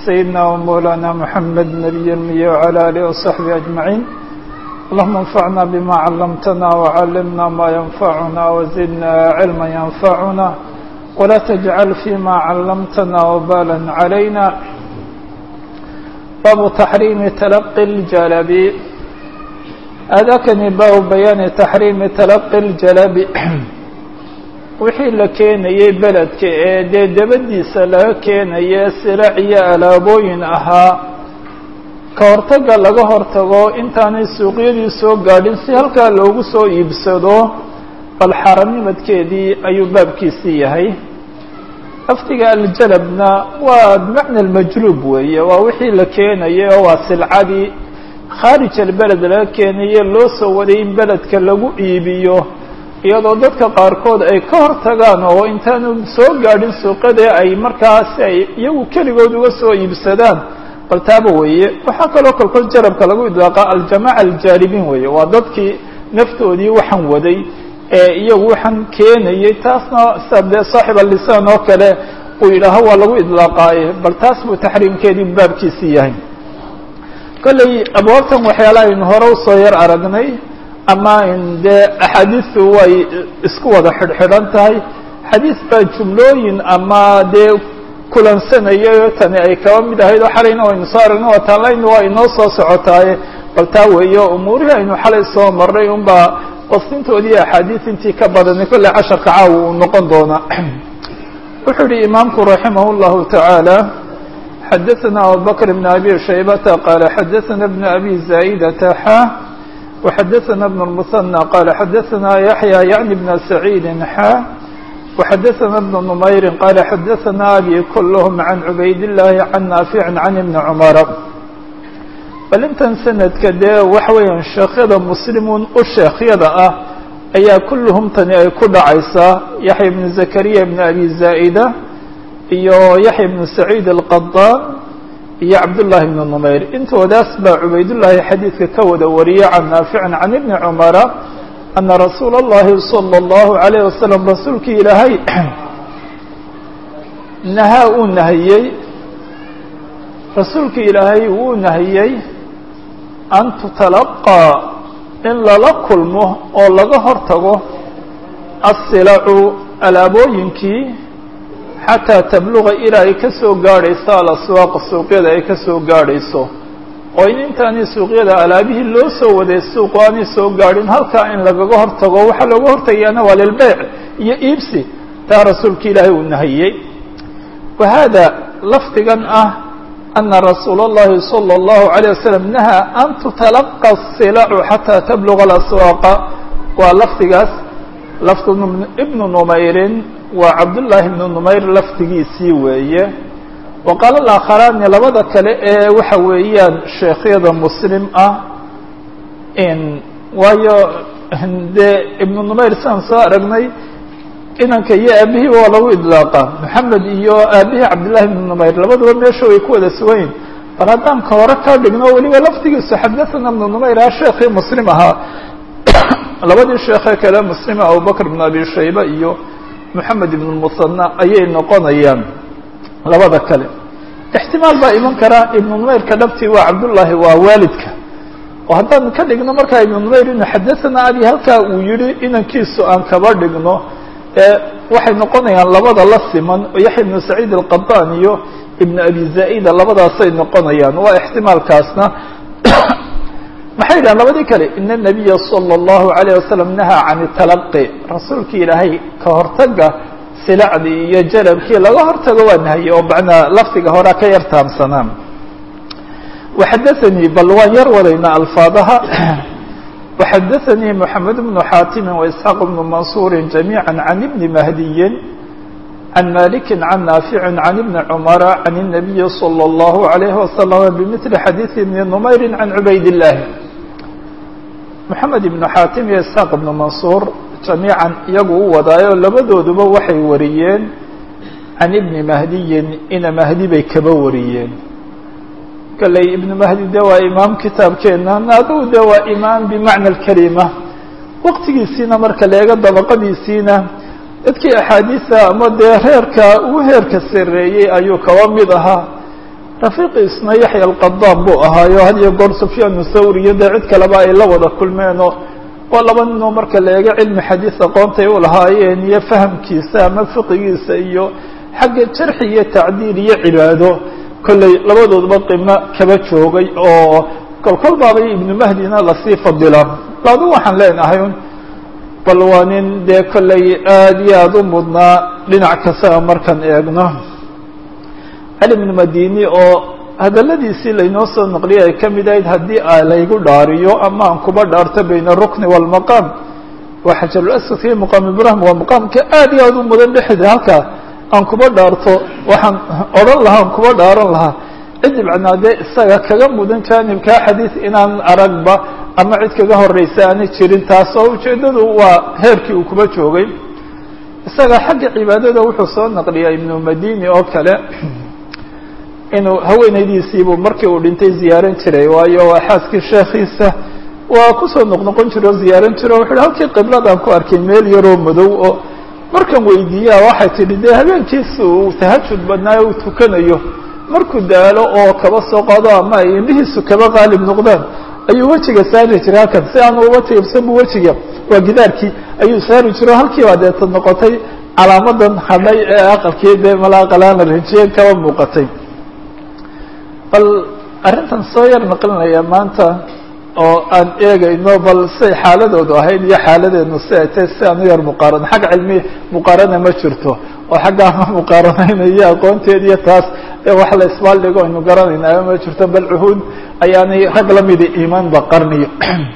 سيدنا ومولانا محمد نبي المية وعلى آله وصحبه أجمعين اللهم انفعنا بما علمتنا وعلمنا ما ينفعنا وزدنا علما ينفعنا ولا تجعل فيما علمتنا وبالا علينا باب تحريم تلقي الجلب أذاكني باب بيان تحريم تلقي الجلب wixii la keenayey beledka ee dee dabadiisa laga keenaye sirac iyo alaabooyin ahaa ka hortagga laga hortago intaanay suuqyadii soo gaadhin si halkaa loogu soo iibsado bal xaaranimadkeedii ayuu baabkiisii yahay lafdiga aljalabna waa bimacna almajluub weeye waa wixii la keenayay oo waa silcadii khaarij albeled laga keenaye loo soo waday in beledka lagu iibiyo iyadoo dadka qaarkood ay ka hor tagaan oo intaanu soo gaadhin suuqadee ay markaasi ay iyagu keligood uga soo iibsadaan bal taaba weeye waxaa kaloo kolkood jarabka lagu idlaaqa aljamaaca aljaalibiin weeye waa dadkii naftoodii waxaan waday ee iyagu waxaan keenayay taasna sida dee saaxib alisaan oo kale uu yidhaaho waa lagu idlaaqaaye bal taas buu taxriimkeedii baabkiisii yahay kolley abwaabtan waxyaalaha aynu hore usoo yar aragnay ama dee axaadiistu way isku wada xidhxidhan tahay xadiis baa jumlooyin ama dee kulansanayay tani ay kaba mid ahayd oo xalayna waynu soo aragna waa taanlayna waa inoo soo socotaaye bal taa weeye umuurihii aynu xalay soo marnay unbaa qostintoodii axaadiis intii ka badanay kolley casharka caawa uu noqon doonaa wuxuu yihi imaamku raximah اllahu taعaalى xadaثna abubakr bn abi shaybata qaala xadaثna bn abi zaa'idata xa وxdثna بن المثنى qال xdثna يحyى yعnي بن سعيid xا وxdثna بن نmayr qال xdثna أbي klhm عan عubayd اللahi عan ناaفiع عan بن cmر bal intan sanadka dee waxa weeyaan sheekhyada mslimun u sheekhyada ah ayaa kulluhum tani ay ku dhacaysaa yaحya بن زكريا بن أbي زائدة iyo yaحya بن سعيid الqطاn iyo cabdullaahi bnu numayr intoodaas baa cubaydullaahi xadiidka ka wada wariyay can naaficin can ibni cumara ana rasuula اllahi salى اllahu عalayh wasalam rasuulkii ilaahay nahaa uu nahiyey rasuulkii ilaahay wuu nahiyey an tutalaqaa in lala kulmo oo laga hortago asilacu alaabooyinkii xataa tabluga ilaa ay ka soo gaadhayso alaswaaqa suuqyada ay ka soo gaadhayso oo in intaanay suuqyada alaabihii loo soo waday suuqu aanay soo gaadhin halkaa in lagaga hortago waxaa looga hortagayaana waa lilbeyc iyo iibsi taa rasuulka ilaahay uu nahiyey wa haada lafdigan ah ana rasuula اllahi salى اllahu عalيه wasalam nahaa an tutalaqa asilacu xataa tabluga alaswaaqa waa lafdigaas lafdu ibnu numayrin waa cabdullaahi ibnu numayr lafdigiisii weeye wa qaala alaakharaani labada kale ee waxa weeyaan sheekhyada muslim ah in waayo dee ibnu numayr sidaan soo aragnay inanka iyo aabihii waa lagu idlaaqa maxamed iyo aabihii cabdillahi ibnu numayr labaduba meesha way ku wada suganyihin bal haddaan ka hore ka dhigno weliba lafdigiisu xadathana ibnu numayr ah sheekhii muslim ahaa labadii sheekhe kale muslima abubakr ibn abi shayba iyo moxamed ibn musanna ayay noqonayaan labada kale ixtimaal baa iman karaa ibnu numayrka dhabtii waa cabdullaahi waa waalidka oo haddaan ka dhigno markaa ibnu numayr inu xadathana abi halkaa uu yihi inankiisu aan kaba dhigno ee waxay noqonayaan labada la siman oo yaxya ibnu saciid alqadan iyo ibnu abi zaa'ida labadaasay noqonayaan waa ixtimaalkaasna maxay yidhahan labadii kale ina nabiya salى اllahu عalayه wasalam nahaa can italaqi rasuulkii ilaahay ka hortaga silacdii iyo jalabkii laga hortago waa nahye oo macnaa lafdiga horaa ka yar taamsanaan waxadaanii bal waan yar wadayna alfaadaha waxadaanii moxamed bnu xaatimi waisxaaq bnu mansuuri jamiiعa can ibni mahdiyin can maliki can naafici can ibni cumara can الnabiyi salى اllahu عalayhi wasalam bimili xadiiثi ibni numayri can cubayd اllahi moxamed ibnu xaatim iyo isxaaq ibnu mansuur jamiican iyagu u wadaayo labadooduba waxay wariyeen can ibni mahdiyin ina mahdi bay kaba wariyeen kalley ibnu mahdi de waa imaam kitaabkeena adugu de waa imaam bimacna alkalima waqtigiisiina marka leega dabaqadiisiina dadkii axaadiisa ama dee reerka ugu heerka sareeyey ayuu kaba mid ahaa rafiiqiisna yaxya alqadaan buu ahaayo had iyo goor sufyaan thawri iyo dee cid kaleba ay la wada kulmeenoo waa laba ninoo marka la eego cilmi xadiis aqoontay u lahaayeen iyo fahamkiisa ama fiqigiisa iyo xagga jarxi iyo tacdiil iyo cibaado kolley labadoodba qimo kaba joogay oo kolkol baabay ibnu mahdina lasii fadila laadu waxaan leenahay bal waa nin dee kolley aada iyo aada u mudnaa dhinac kastaba markaan eegno cali bnu madini oo hadaladiisii laynoo soo naqliyay ay ka mid ahayd haddii a laygu dhaariyo ama aan kuba dhaarto bayna arukni waalmaqaam waa xajarulaswad iyo maqaam ibrahim waa maqaamka aad iyo aada u mudan dhexda halkaa aan kuba dhaarto waxaan odhan lahaa aan kuba dhaaran lahaa cid ibcnaa dee isaga kaga mudan jaanibkaa xadiid inaan aragba ama cid kaga horeysa aanay jirin taas oo ujeeddadu waa heerkii uu kuba joogay isaga xagga cibaadada wuxuu soo naqliyaa ibnu madini oo kale inuu haweenaydiisiibuu markii uu dhintay ziyaaran jiray waayo waa xaaskii sheekhiisa waa kusoo noqnoqon jira oo ziyaaran jira o wuxu uhi halkii qibladaan ku arkay meel yaroo madow oo markan weydiiyaa waxay tidhi dee habeenkiisa uu tahajud badnaayo uu tukanayo markuu daalo oo kaba soo qaado ama ay indhihiisu kaba qaalib noqdaan ayuu wejiga saari jiray halkan si aanu uba tiibsan bu wejiga waa gidaarkii ayuu saari jiro halkii baa deeta noqotay calaamadan hadhay ee aqalkii dee malaaqalaana rinjiyeen kaba muuqatay bal arrintan soo yar naqlinaya maanta oo aan eegayno bal siay xaaladoodu ahayd iyo xaaladeenu si ay tahay si aan u yar muqaarano xagga cilmi muqaarana ma jirto oo xagga ama muqaaranayna iyo aqoonteed iyo taas ee wax la isbaaldhigo aynu garanayna ma jirto bal cuhuud ayaanay rag lamidi iimaanba qarniyo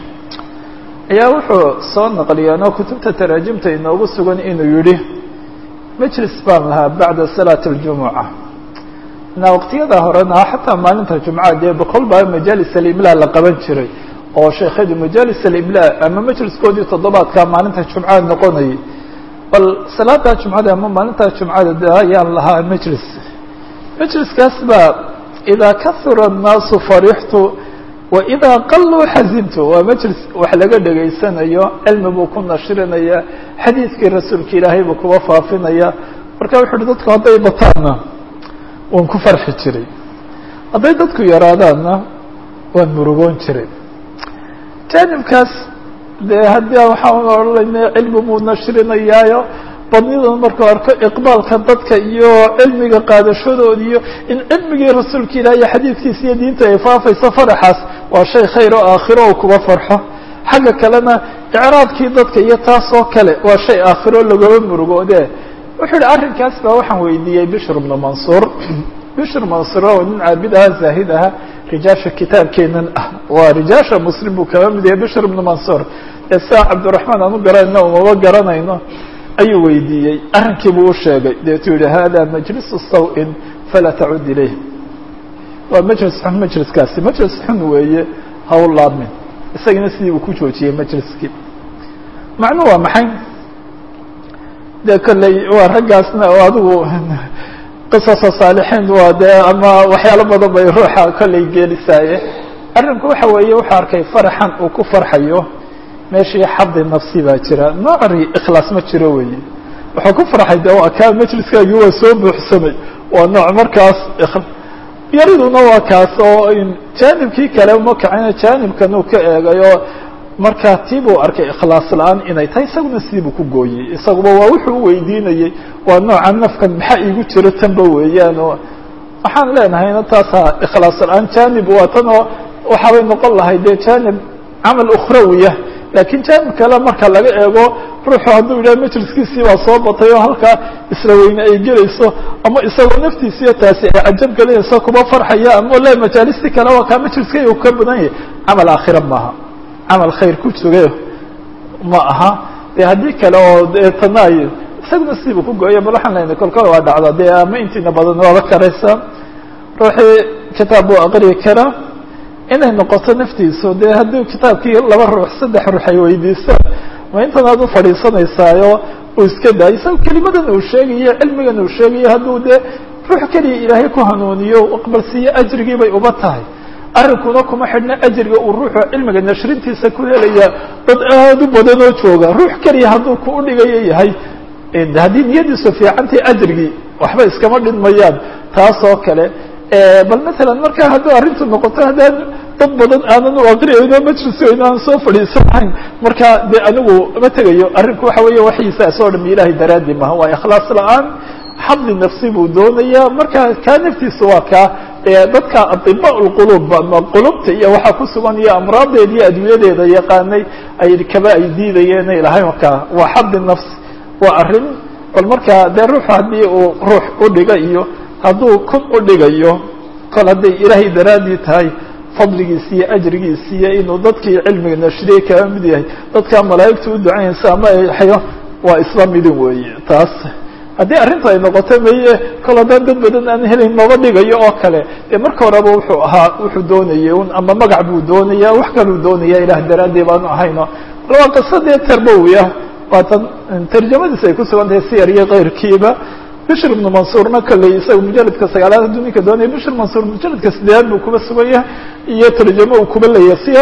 ayaa wuxuu soo naqliyaan oo kutubta taraajimta inoogu sugan inuu yihi majlis baan lahaa bacda salaati اljumuca na waqtiyada horena xataa maalinta jumca dee boqol baa majaalis alimla la qaban jiray oo sheekhadu majaalis alimla ama majliskoodii toddobaadka maalinta jumca noqonayay bal salaada jumcada ama maalinta jumcada de ayaan lahaa majlis majliskaas baa idaa kahura الnaasu farixtu waidaa qaluu xazintu waa majlis wax laga dhegaysanayo cilmi buu ku nashirinaya xadiidkii rasuulka ilaahay buu kuba faafinaya marka wuxu uhi dadku hadday bataanna waan ku farxi jiray hadday dadku yaraadaanna waan murugoon jiray jaanibkaas dee haddii waxaan odhanayna cilmi buu nashirinayaayo badnidan markuu arko iqbaalka dadka iyo cilmiga qaadashadood iyo in cilmigii rasuulka ilaah iyo xadiidkiisa iyo diinta ay faafayso faraxaas waa shay khayr oo aakhiro oo kuba farxo xagga kalena icraabkii dadka iyo taas oo kale waa shay aakhiro lagaba murugoode wuxuu yihi arrinkaas baa waxaan weydiiyey bishr bnu mansuur bishr mansuur oo nin caabid aha zaahid aha rijaasha kitaabkeenan ah waa rijaasha muslim buu kaba mid yahay bishr bnu mansuur ee saa cabdiraxmaan aan u garanayno umaba garanayno ayuu weydiiyey arrinkii buu u sheegay deetuu yihi hada majlisu saw-in falaa tacud ilayh waa majlis xun majliskaasi majlis xun weeye ha u laabmin isagana sidii uu ku joojiyey majliskii macnu waa maxay de kolley waa raggaasna oo adigu qisasa saalixiin waa dee ama waxyaalo badan bay ruuxa kolley geelisaaye arrinku waxa weeye wuxuu arkay faraxan uu ku farxayo meeshii xadi nafsi baa jira noocri ikhlaas ma jiro weeye wuxuu ku farxay de waa kaa majliskaagii waa soo buuxsamay waa nooc markaas yariduna waa kaas oo jaanibkii kale uma kacina jaanibkan uu ka eegay oo markaa tii buu arkay ikhlaas la-aan inay tahay isaguna sidiibuu ku gooyey isaguba waa wuxuu u weydiinayey waa nooca nafkan maxaa iigu jiro tanba weeyaan oo waxaan leenahayna taasa ikhlaas la-aan jaanib waa tan oo waxaabay noqon lahay dee jaanib camal ukhrawiya laakiin jaanib kale marka laga eego ruuxu hadduu yidhaha majliskiisii baa soo batay oo halkaa isla weyne ay gelayso ama isagoo naftiisiiyo taasi ay cajab gelinayso kuma farxaya ama le majaalistii kale waa kaa majliskay uu ka badan yahay camal aakhira maaha camal khayr ku jogay ma aha dee haddii kale oo dee tanaay isaguna sidiibu ku gooya bal waxaan lena kolkol waa dhacda dee ama intiina badan waaba karaysa ruuxii kitaab buu aqriyi karaa inay noqoto naftiisu dee haddii kitaabkii laba ruux saddex ruux ay weydiisaan ma intan aad u fadhiisanaysaayo uu iska daayo isaga kelimadan uu sheegayo cilmigan uu sheegayo hadduu dee ruux keliya ilaahay ku hanuuniyo aqbalsiiyo ajrigii bay uba tahay arrinkuna kuma xidhna ajriga uu ruuxu cilmiga nashrintiisa ku helaya dad aada u badan oo jooga ruux keliya hadduu ku udhigayo yahay haddii niyadiisu fiicantay ajrigii waxba iskama dhidmayaan taas oo kale bal matalan marka hadduu arrintu noqoto haddaan dad badan aanan u aqriyayno majlisoyno aan soo fadhiisanahayn marka dee anigu ma tegayo arrinku waxa weeye waxiisaas oo dham ilahay daraaddi maha waa ikhlaas la-aan xadli nafsi buu doonaya marka kaa naftiisa waa kaa dadka adiba lqulub ama qulubta iyo waxaa ku sugan iyo amraadeeda iyo adwiyadeeda yaqaanay ay kaba ay diidayeen ay lahayn ka waa xadli nafsi waa arrin bal marka dee ruuxu haddii uu ruux udhiga iyo hadduu kun udhigayo kol hadday ilaahay daraaddii tahay fadligiisi iyo ajrigiisi iyo inuu dadkii cilmiga nashriyey kaga mid yahay dadkaa malaa'igta u ducaynaysa ama xayo waa isla midin weeye taas haddii arrinta ay noqoto maye kol haddaan dad badan aan helayn maba dhigayo oo kale dee marka horeba wuxuu ahaa wuxuu doonayay un ama magac buu doonaya wax kaluu doonaya ilaah daraadii baanu ahayno waa qisadee tarbowiya waatan tarjamadiis ay ku sugan tahay siyar iyo keyrkiiba bishr ibnu mansuurna kolley isaga mujaladka sagaalaad hadduu ninka doonaya bishr mansuur mujaladka sideedaad buu kuba sugan yahay iyo tarjamo uu kuba leeyahay siyar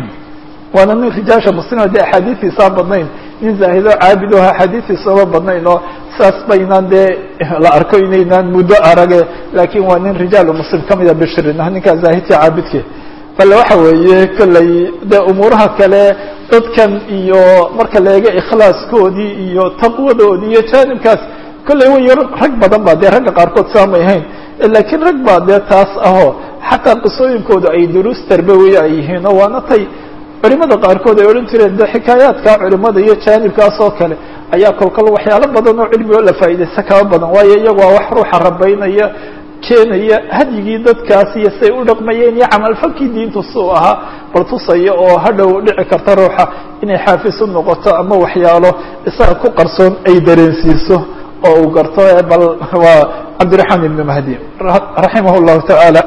waana nin rijaasha muslima dee axaadiistiisaan badnayn nin zaahido caabido axaadiistiisaba badnayn oo saas baynaan dee la arko inaynaan muddo arage laakin waa nin rijaalu muslim kamida bishrin ninkaa zaahidka caabidke bale waxa weeye kolley dee umuuraha kale dadkan iyo marka la eego ikhlaaskoodii iyo taqwadoodii iyo jaanibkaas kolley way rag badan ba dee ragga qaarkood saamay hayn laakiin rag baa dee taas ahoo xataa qisooyinkooda ay duruus tarbawiya ay yihiin oo waana tay culimada qaarkood ay odhan jireen de xikaayaadka culimada iyo jaanibkaas oo kale ayaa kolkol waxyaalo badan oo cilmi oo la faa'iidaysta kaba badan waayo iyagu waa wax ruuxa rabaynaya keenaya hadyigii dadkaas iyo say u dhaqmayeen iyo camalfalkii diintu suu ahaa bal tusaya oo hadhow dhici karta ruuxa inay xaafis u noqoto ama waxyaalo isaga ku qarsoon ay dareensiiso oo uu garto bal waa cabdiraxmaan ibnu mahdi raximah llahu tacaala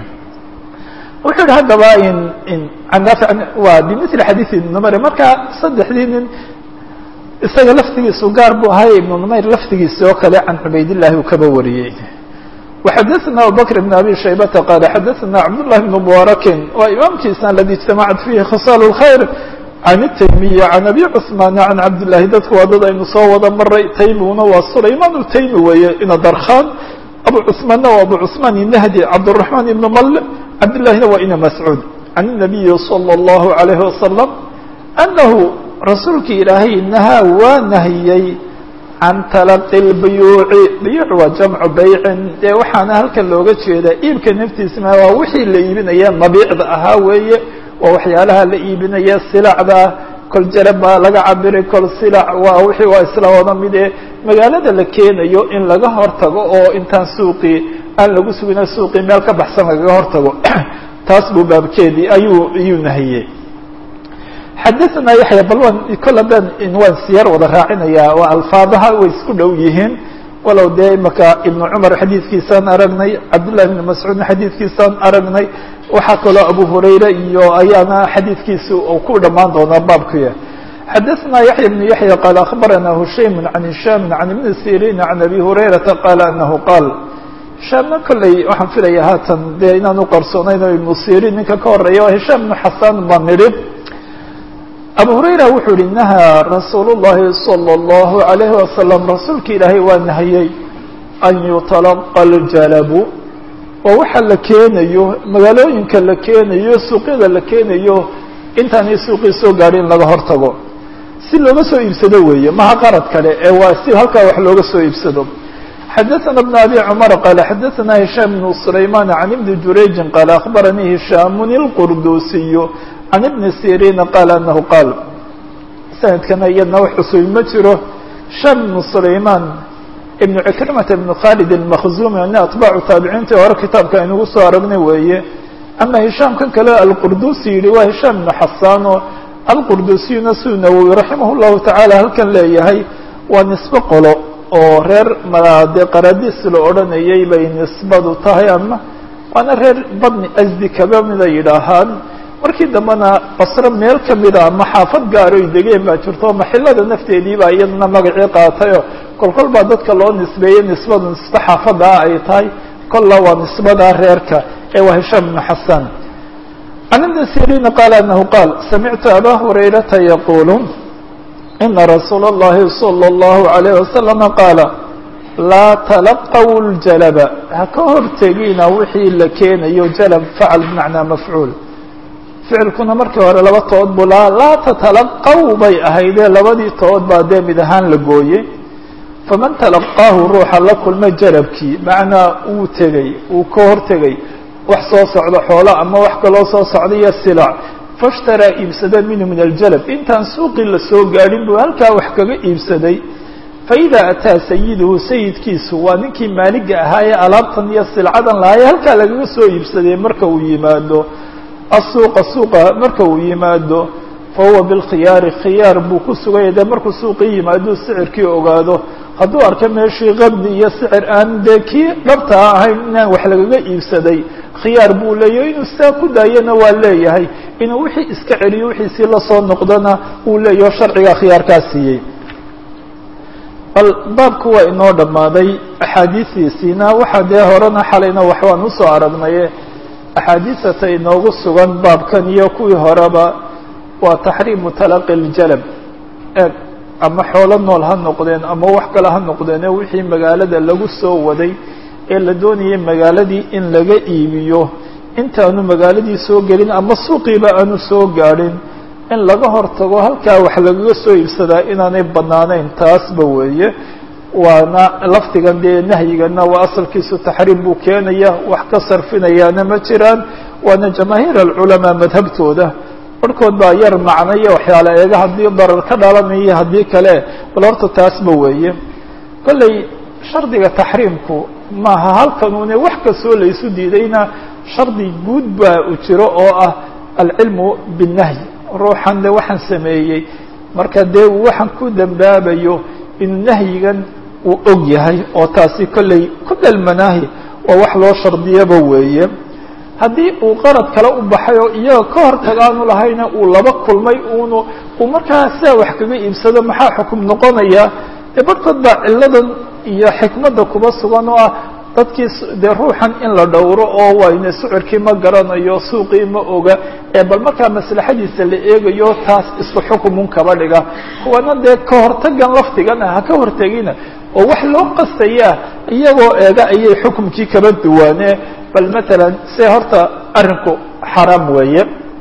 wuxuu yihi haddaba in in anaafic waa bimili xadiid ibn numeyr marka saddexdii nin isaga laftigiisu gaar buu ahay ibnu numeyr laftigiisi oo kale can cubaydillahi uu kaba wariyey وxadثna abubكر بن abي شhaybةa qال xadثna cabdاللahi بن mubarakin waa imaamkiisa aladi اجtamacad fihi khصاal الkhayr can التaymiyi can abi cثmaan can cabdالlahi dadku waa dad aynu soo wada maray taymiguna waa sulayman الtaymi weeye ina darkhan abu cثmaanna waa abu cثmaan الnahdi cabdالرaحman ibn mal cabdالlahina waa ina mascuud can النabiyi slى الlahu عalيه wasaلم anahu rasuulki ilaahay nahaa waa nahiyey can talaqi lbuyuuci buyuuc waa jamcu baycin dee waxaana halkan looga jeedaa iibka naftiisa ma waa wixii la iibinaya mabiicda ahaa weeye waa waxyaalaha la iibinaya silacda kol jarab baa laga cabiray kol silac waa wixii waa isla wada mid ee magaalada la keenayo in laga hortago oo intaan suuqii aan lagu sugina suuqii meel ka baxsan lagaga hortago taas buu baabkeedii ayuu ayuu nahiyey xadaثna yaحya bal waan kol haddaan waan siyar wada raacinaya waa alfaadaha way isku dhow yihiin walow dee imaka ibnu cumar xadiidkiisaan aragnay cabdالlahi ibn mascuudna xadiidkiisaan aragnay waxaa kaloo abu hurayra iyo ayaana xadiidkiisa u ku dhamaan doonaa baabkuya xadaثna yaحya بن yaحya qaal aخbarana hushaym can hisham can ibni sirin can abi hurayrata qaala anahu qaal hishaamna kolley waxaan filaya haatan dee inaan uqarsoonayn oo ibnu sirin ninka ka horeeya waa hishaam ibnu xasan baan nidhi abu hurayra wuxuu yihi nahaa rasuul الlahi salى الlahu عalayhi wasalam rasuulka ilaahay waa nahiyey an yutalaqa اljalabu waa waxa la keenayo magaalooyinka la keenayo suuqyada la keenayo intaanay suuqii soo gaadhin in laga hortago si looga soo iibsado weeye maha qarad kale ee waa si halkaa wax looga soo iibsado xadaثna بn abi cmar qaala xadaثna hishaam bn sulayman can ibni jurayji qaala akhbaranii hishaamun اlqurdusiy can ibni siriina qaala anahu qaal sanadkana iyadna wax cusubi ma jiro hishaam ibnu sulayman ibnu cikrimata ibnu khalid almakhzumi nin atbaacu taabiciintii hore kitaabka aynugu soo aragnay weeye ama hishaam kan kale alqurdusi yihi waa hishaam ibnu xasaano alqurdusiyuna siduu nawowi raximah llahu tacaala halkan leeyahay waa nisbe qolo oo reer dee qaradiis la odhanayay bay nisbadu tahay ama waana reer badni asdi kaba mida yidhaahaan markii dambena basro meel kamida ama xaafad gaaroy degeen baa jirto maxilada nafteedii baa iyadana magacii qaatayo kol kol baa dadka loo nisbeeyey nisbadu nisbe xaafada ah ay tahay kolla waa nisbada reerka ee waa hishaam ibnu xasan can ibni siriina qaala anahu qaal samictu aba hurayrata yaqulu ina rasuula اllahi salى اllahu عalayh wasalama qaala laa talaqaw ljalaba ha ka hortegina wixii la keenayo jalab facal bimacnaa mafcuul ficilkuna markii hore laba tood buu lahaa laa tatalaqaw bay ahaydee labadii tood baa dee mid ahaan la gooyey faman talaqaahu ruuxa la kulma jalabkii macnaa uu tegey uu ka hortegay wax soo socdo xoolo ama wax kaloo soo socda iyo silac fashtaraa iibsada minhu min aljalab intaan suuqii lasoo gaadhin buu halkaa wax kaga iibsaday faidaa ataa sayiduhu sayidkiisu waa ninkii maaliga ahaa ee alaabtan iyo silcadan lahaa ee halkaa lagaga soo iibsaday marka uu yimaado asuuqa suuqa marka uu yimaado fa huwa bilkhiyaari khiyaar buu ku suganya dee markuu suuqii yimaaduu sicirkii ogaado hadduu arko meeshii qabdi iyo sicir aan dee kii dhabtaa ahayn inaan wax lagaga iibsaday khiyaar buu leeyahay inuu sidaa ku daayana waa leeyahay inuu wixii iska celiyo wixiisii lasoo noqdona uu leeyaho sharciga khiyaarkaa siiyey bal baabku waa inoo dhammaaday axaadiistiisiina waxaa dee horena xalayna waxbaan usoo aragnaye axaadiisata inoogu sugan baabkan iyo kuwii horeba waa taxriimu talaqi ljalab eeg ama xoolo nool ha noqdeen ama wax kale ha noqdeene wixii magaalada lagu soo waday ee la doonayay magaaladii in laga iibiyo intaanu magaaladii soo gelin ama suuqiiba aanu soo gaadhin in laga hortago halkaa wax lagaga soo iibsadaa inaanay banaanayn taasba weeye waana lafdigan dee nahyigana waa asalkiisu taxriim buu keenaya wax ka sarfinayaana ma jiraan waana jamaahiir alculamaa madhabtooda barhkood baa yar macnaya waxyaala eega haddii darar ka dhalanaya haddii kale bal horta taasba weeye kolley shardiga taxriimku maaha halkanuune wax kastoo laysu diidayna shardi guud baa u jiro oo ah alcilmu binnahyi ruuxan de waxaan sameeyey marka dee waxaan ku dambaabayo inuu nahyigan uu og yahay oo taasi kolley ku dhalmanaahi waa wax loo shardiyaba weeye haddii uu qarad kale u baxay oo iyaga ka hor tagaanu lahayna uu laba kulmay uunu uu markaa sidaa wax kaga iibsado maxaa xukum noqonaya dee barhkood baa cilladan iyo xikmadda kuba sugan oo ah dadkii dee ruuxan in la dhowro oo wayne sucirkii ma garanayo suuqii ma oga ee bal markaa maslaxadiisa la eegayo taas isku xukumun kaba dhiga kuwana dee ka hortagan lafdigan ah ha ka hortegina oo wax loo qastayaa iyagoo eega ayay xukumkii kaba duwaane bal matalan se horta arrinku xaraam weeye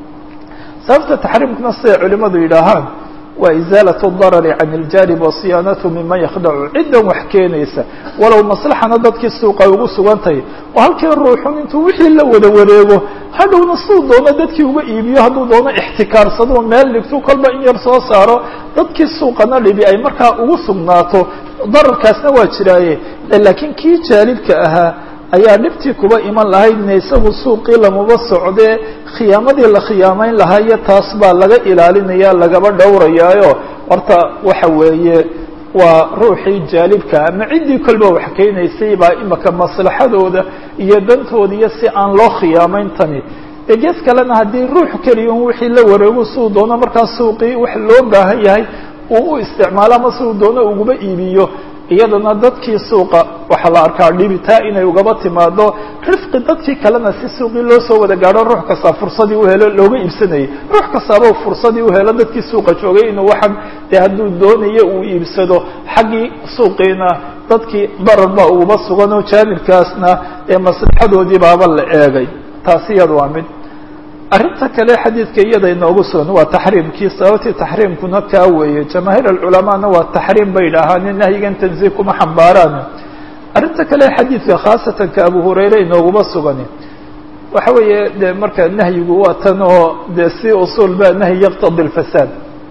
sababta taxriimkuna siday culimadu yidhaahaan waa izaalatu darari can iljaanib wa siyaanatu miman yakhdacu ciddan wax keenaysa walow maslaxana dadkii suuqa ugu sugantahay oo halkii ruuxun intuu wixii la wada wareego hadhowna siduu doono dadkii uga iibiyo hadduu doono ixtikaarsado meel dhigtu kolba in yar soo saaro dadkii suuqana dhibi ay markaa ugu sugnaato dararkaasna waa jiraaye laakiin kii jaalibka ahaa ayaa dhibtii kuba iman lahaydna isagu suuqii lamaba socdee khiyaamadii la khiyaamayn lahaa iyo taas baa laga ilaalinaya lagaba dhowrayaayo horta waxa weeye waa ruuxii jaalibka ama ciddii kolba wax keenaysay baa imaka maslaxadooda iyo dantooda iyo si aan loo khiyaamayn tani dee gees kalena haddii ruux keliya un wixii la wareego siduu doono markaa suuqii wax loo baahan yahay uu u isticmaalo ama siduu doono ugaba iibiyo iyadana dadkii suuqa waxaa la arkaa dhibitaa inay ugaba timaado rifqi dadkii kalena si suuqii loo soo wada gaadho ruux kastaa fursadii uhelo looga iibsanayay ruux kastaaba fursadii uhelo dadkii suuqa joogay inuu waxan dee hadduu doonayo uu iibsado xaggii suuqiina dadkii darar baa ugaba sugan oo jaanibkaasna ee maslaxadoodii baaba la eegay taasi iyada waa mid arrinta kale xadiidka iyada inoogu sugan waa taxriimkii sababtii taxriimkuna kaa weeye jamaahiir alculamaana waa taxriim bay idhaahaan nahyigan tanziih kuma xambaaraan arrinta kale xadiidka khaasatan ka abu hurayre inooguma sugani waxa weeye de marka nahyigu waa tan oo de si usuul ba nahyi yaqtadi lfasaad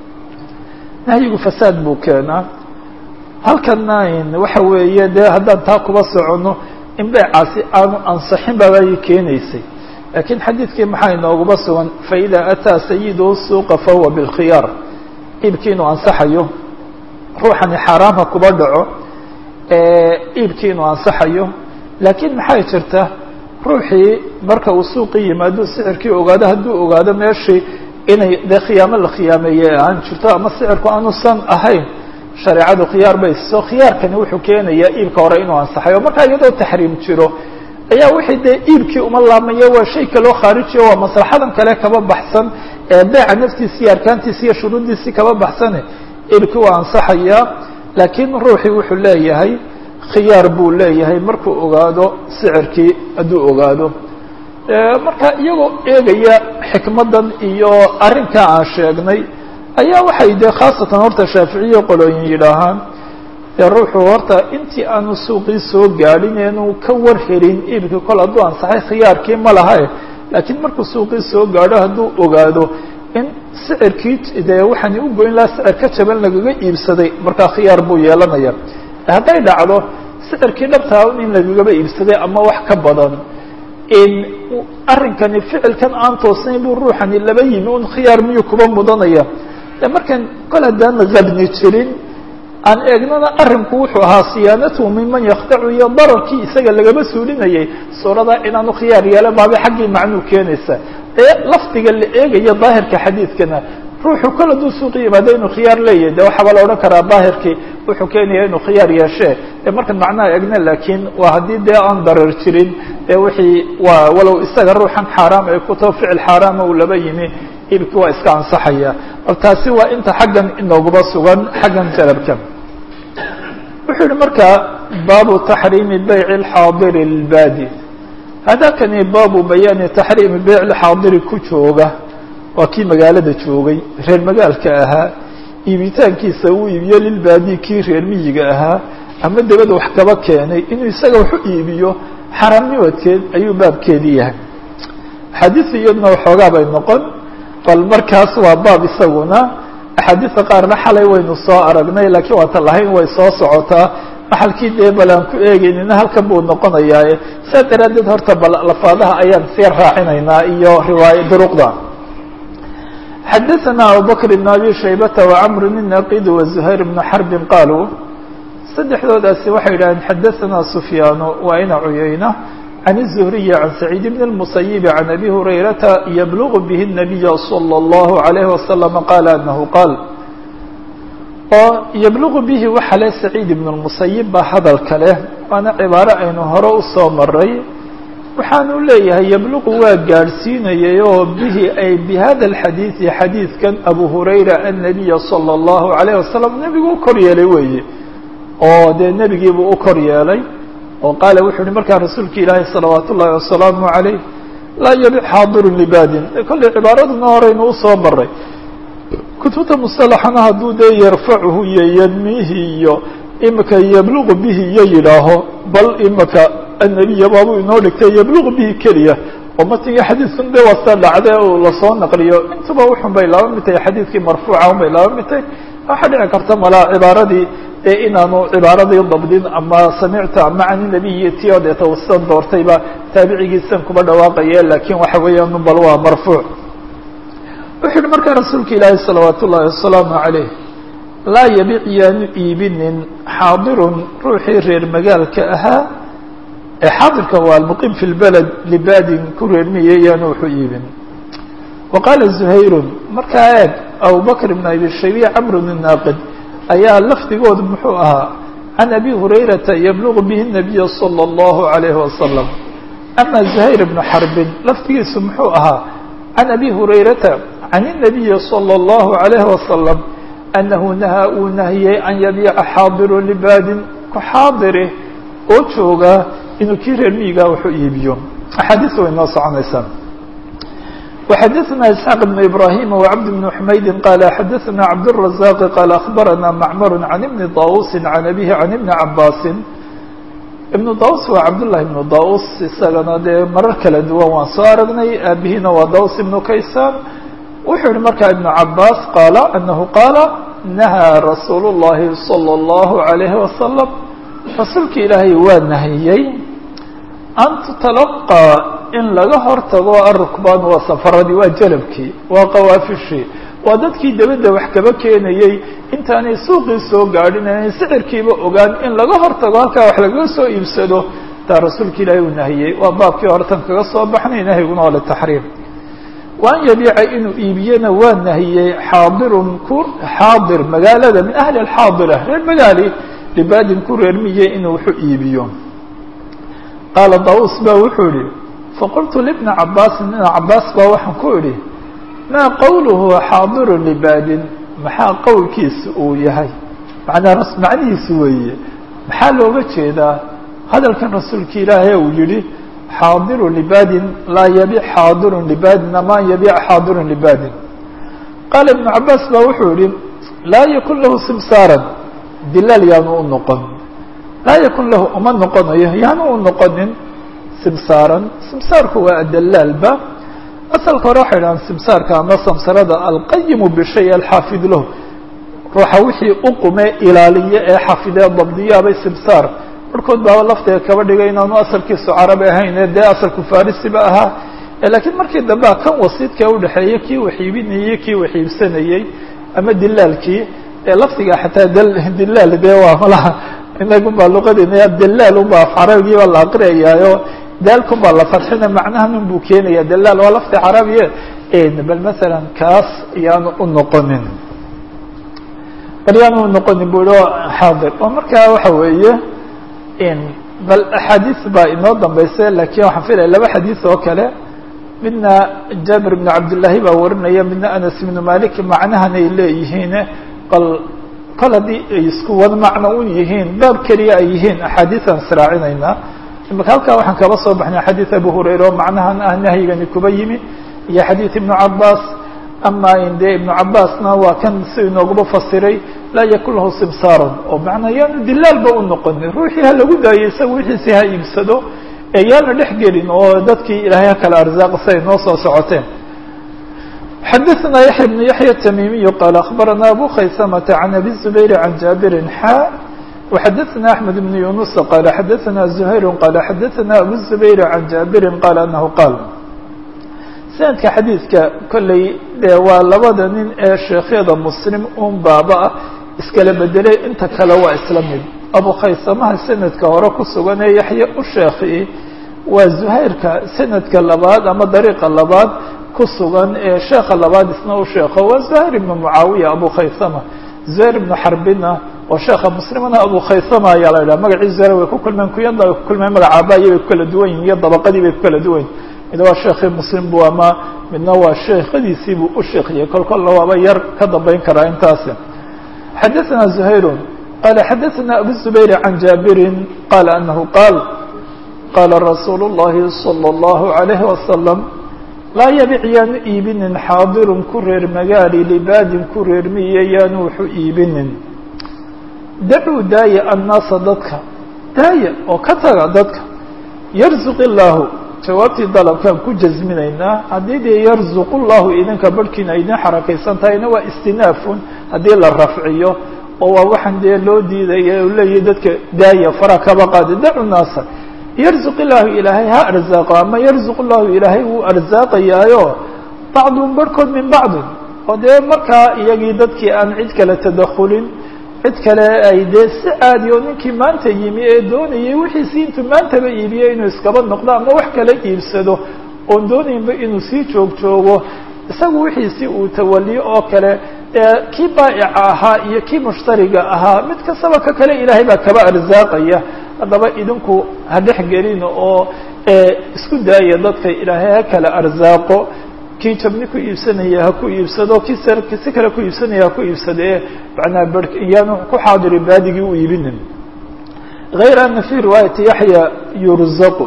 nahyigu fasaad buu keenaa halkana waxa weeye de haddaan taa kuba socono in beecaasi aanu ansaxin babay keenaysay lakiin xadiidkii maxaa inooguma sugan faإida ataa sayidu suuqa fahuwa bاlkhiyaar iibkii inuu ansaxayo ruuxani xaaraamha kuba dhaco iibkii inuu ansaxayo laakiin maxay jirta ruuxii marka uu suuqii yimaado sicirkii ogaado hadduu ogaado meeshii inay dee khiyaamo la khiyaameeye aan jirto ama sicirku aanusan ahayn shareecadu khiyaar bay so khiyaarkani wuxuu keenayaa iibka hore inuu ansaxayo markaa iyadoo taxriim jiro ayaa wixii dee iibkii uma laamayo waa shay kaloo khaarijiyo waa maslaxadan kale kaba baxsan ee beeca naftiisi iyo arkaantiisi iyo shuruuddiisii kaba baxsane iibkii waa ansaxayaa laakiin ruuxii wuxuu leeyahay khiyaar buu leeyahay markuu ogaado sicirkii hadduu ogaado marka iyagoo eegaya xikmaddan iyo arrinkaa aan sheegnay ayaa waxay dee khaasatan horta shaaficiye qolooyin yidhaahaan dee ruuxu horta intii aanu suuqii soo gaadhin eenu ka war helin iibkii kol hadduu ansaxay khiyaarkii ma lahae laakiin markuu suuqii soo gaadho hadduu ogaado in sicirkii dee waxaani u goyn lahaa sicir ka jaban lagaga iibsaday markaa khiyaar buu yeelanaya hadday dhacdo sicirkii dhabtaa in lagagaba iibsaday ama wax ka badan in arrinkani ficilkan aan toosnayn buu ruuxani laba yimi un khiyaar miyuu kuba mudanaya de markan kol haddaan habni jirin aan eegnana arrinku wuxuu ahaa siyaanatuhu minman yaktacu iyo dararkii isaga lagama suulinayay suurada inaanu khiyaar yeelan baaba xaggii macnuu keenaysa ee lafdiga la eegaya daahirka xadiidkana ruuxu kol hadduu suuqi yimaado inuu khiyaar leeyahay de waxaaba la odhan karaa daahirkii wuxuu keenaya inuu khiyaar yeeshee ee markan macnaha egna laakiin waa haddii dee aan darar jirin ee wixii waa walow isaga ruuxan xaaraam ay ku taho ficil xaaraama uu laba yimi iibkii waa iska ansaxaya bal taasi waa inta xaggan inooguba sugan xaggan jalabka wuxuu yihi markaa baabu taxriimi bayci alxaadiri lilbaadi hadakani baabu bayaani taxriimi beyc lxaadiri ku jooga waa kii magaalada joogay reer magaalka ahaa iibitaankiisa uu iibiyo lilbaadi kii reer miyiga ahaa ama dabada wax kaba keenay inuu isaga wax u iibiyo xaramnimadkeed ayuu baabkeedii yahay axaadiisu iyaduna waxoogaa bay noqon bal markaas waa baab isaguna axaadiista qaarna xalay waynu soo aragnay laakiin waata lahayn way soo socotaa maxalkii dee bal aan ku eegeynina halkan buu noqonayaaye saas daraaddeed horta bal lafaadaha ayaan sii raacinaynaa iyo riwaaya duruqda xadaثna abubakr بn abi shaybata وcmr الnaqid وزuhayr بn xarbi qaluu saddexdoodaasi waxay yidhahdeen xadaثna sufyaanu waa ina cuyayna can الزhriyi can saciid bn الmusayibi can abi hurayrata yblغ bih الnabiya slى الlahu عalayh waslama qaala anahu qaal oo yblغu bihi waxa le saciid ibn الmusayib baa hadalka leh waana cibaaro aynu hore usoo maray waxaanu leeyahay yabluqu waa gaadhsiinayay oo bihi ay bihada alxadiidi xadiidkan abu hurayra annabiya sala allahu calayh wasalam nebigu u kor yeelay weeye oo dee nebigiibuu u kor yeelay oo qaala wuxuu uhi markaa rasuulka ilaahi salawaat ullahi wasalaamu calayh laa yabic xaadirun libaadin kollay cibaaraduna horeynu usoo maray kutubta musalaxana hadduu dee yarfacuhu iyo yadmihi iyo imika yabluqu bihi iyo yidhaaho bal imika annabiya baabuu inoo dhigtay yabluqu bihi keliya oo matiga xadiidkun dee waa sa dhacde uu lasoo naqliyo intuba wuxun bay laba mid tahay xadiidkii marfuuca un bay laba mid tahay waxaa dhici karta malaa cibaaradii ee inaanu cibaaradii dabdin ama samicta ama cani nabiyi ti o deeta usan doortayba taabicigiisan kuba dhawaaqaye laakiin waxa weeyaan bal waa marfuuc wuxuu yihi markaa rasuulka ilaahi salawaat ullahi wasalaamu calayh laa yabic yaanu iibinin xaadirun ruuxii reer magaalka ahaa ee xaadirka waa almuqiim fi lbaled libaadin ku reermiye yaanu wuxu iibin wa qaala zuhayrun markaa eeg abubakr ibn abi shaybiya camr bn naaqid ayaa lafdigoodu muxuu ahaa can abi hurayrata yablugu bihi nabiya salى اllahu alayhi wasalam ama zuhayr ibnu xarbin lafdigiisu muxuu ahaa can abi hurayrata can الnabiyi salى اllahu alayhi wasalam anahu nahaa uu nahiyey an yabiica xaadiru libaadin ku xaadiri oo jooga inuu kii reer miyigaa waxu iibiyo axaadiis way noo soconaysaa وxadثna isحاq بن ibrahim وcبd بن حmaydi qal xadثna cabdالرaزاq qal aخbarana macmar can ibni daus can abihi can ibni cabaasi ibnu daus waa cabdالlahi ibnu daus isagana dee marar kala duwan waan soo aragnay aabihina waa daus ibnu kaysaan wuxuu yihi markaa ibnu cabaas qaala anahu qaala nahaa rasuul الlahi salى الlahu عalayhi wasalam rasuulka ilaahay waa nahiyey an tutalaqى in laga hortago arukbaan waa safaradii waa jalabkii waa qawaafishii waa dadkii dabadda wax kaba keenayey intaanay suuqii soo gaadhin aanay sicirkiiba ogaan in laga hortago halkaa wax lagaga soo iibsado taa rasuulka ilaahay uu nahiyey waa baabkii hortan kaga soo baxnay nahyiguna waa litaxriim wa an yabiica inuu iibiyana waa nahiyey xaadirun ku xaadir magaalada min ahli alxaadira reer magaali libaadin ku reermiye inuu waxu iibiyo qaala daus ba wuxuu yihi faqultu libni cabaasin ibna cabaas baa waxaan ku idhi maa qowluhu xaadirun libaadin maxaa qowlkiisa uu yahay manaa macnihiisu weeye maxaa looga jeedaa hadalkan rasuulka ilaahay uu yihi xaadiru libadin laa yabic xaadirun libadin ama yabic xaadirun libadin qaala ibnu cabaas baa wuxuu yihi laa yakun lahu simsaaran dilaal yaanu u noqon laa yakun lahu uma noqonayo yaanu u noqonin simsaaran simsaarku waa adalaalba asalka hore waxay dhahaan simsaarka ama samsarada alqayimu bishay alxaafid lahu ruuxa wixii u qume ilaaliye ee xafidee dabdiyaabay simsaar barhkood baaba lafteeda kaba dhigay inaanu asalkiisu carabi ahayn ee dee asalku farisiba ahaa laakiin markii dambea kan wasiidka udhexeeya kii waxiibinayey kii waxiibsanayey ama dilaalkii ee lafdiga xataa dilaal dee waa malaha inagun baa luqadeena dalaal unba af carabigii baa la aqriyayaayo daalkun baa la fadxina macnahan un buu keenaya dalaal waa lafdi carabiye bal masalan kaas yaanu u noqonin bal yaanu u noqonin bu ihi xaadir oo markaa waxa weeye bal axaadiis baa inoo dambaysa lakiin waxaan filaya laba xadiis oo kale midna jaabir bn cabdillaahi baa warinaya midna anas ibnu malik macnahan ay leeyihiin bal kol haddii ay isku wada macno u yihiin baab keliya ay yihiin axaadiisaan israacinaynaa imaka halkaa waxaan kaba soo baxnay xadiid abu hurayra oo macnahan ah nahyigani kuba yimi iyo xadiid ibnu cabaas ama dee ibnu cabaasna waa kan si inooguba fasiray laa yakun lahu simsaaran oo macnaa yaanu dilaalba u noqonin ruuxii ha lagu daayo isaga wixiisi ha iibsado ee yaana dhex gelin oo dadkii ilaahay ha kala arzaaqo siay noo soo socoteen xadaثna yaحya بن yaحya التmimiي qال aخbarana abu khaysmة عan abi الزubayr عan jaaبiri xا وxadaثna أحmed بن yuنuس qال xadaثna زhayr qال xadaثna abu الزubayr عan jaaبiri qال anahu qaal sanadka xadiidka kolley dee waa labada nin ee sheekhyada muslim un baaba ah iskala bedelay inta kale waa isla mid abu khaysamaha sanadka hore ku sugan ee yaxya u sheekhi waa zuhayrka sanadka labaad ama dariiqa labaad ku sugan ee sheekha labaad isna u sheekho waa zuhayr ibnu mucaawiya abu khaysama zuhayr ibnu xarbina oo sheekha muslimana abu khaysama ayaa la yidhaha magacii zuhayr way ku kulmeen kuyada way ku kulmeen magacaabaayo bay ku kala duwan yihin iyo dabaqadii bay ku kala duwan yihin mid waa sheekii muslim bu ama midna waa sheekhadiisii buu u sheekiyey kol kolna waaba yar ka dambeyn karaa intaasi xadaثna زhayr qala xadaثna abu الزubayr عan jaaبiri qala anahu qaal qala rasuul الlahi slى الlahu عalayه wasalam laa yabic yaanu iibinin xaadirun ku reer magaali libaadin ku reer miye yaanu wuxu iibinin dacuu daaya annaasa dadka daaya oo ka taga dadka yarzuq illaahu jawaabtii dalabkaan ku jasminaynaa haddii dee yarzuqu llahu idinka barhkiina idin xarakaysan tahayna waa istinaafun haddii la rafciyo oo waa waxaan dee loo diidaya u leeyahay dadka daaya fara kaba qaada dacu naasa yarzuq illaahu ilaahay ha arzaaqo ama yarzuq llahu ilaahay wuu arsaaqayaayo bacdun barhkood min bacdin oo dee markaa iyagii dadkii aan cid kale tadakulin cid kale ay dee si caadi oo ninkii maanta yimi ee doonayay wixiisi intuu maantaba iibiyo inuu iskaba noqdo ama wax kala iibsado oon doonaynba inuu sii joog joogo isagu wixiisi uu tawaliyo oo kale kii baa'ica ahaa iyo kii mushtariga ahaa mid kastaba ka kale ilaahay baa kaba arsaaqaya haddaba idinku ha dhex gelin oo isku daaya dadka ilaahay ha kala arsaaqo kii jabni ku iibsanaya ha ku iibsado kii si kale ku iibsanaya ha ku iibsadee manaa b iyaanu ku xaadiri baadigii u iibinin غayr ana fi riwaayati yaxya yurzaqu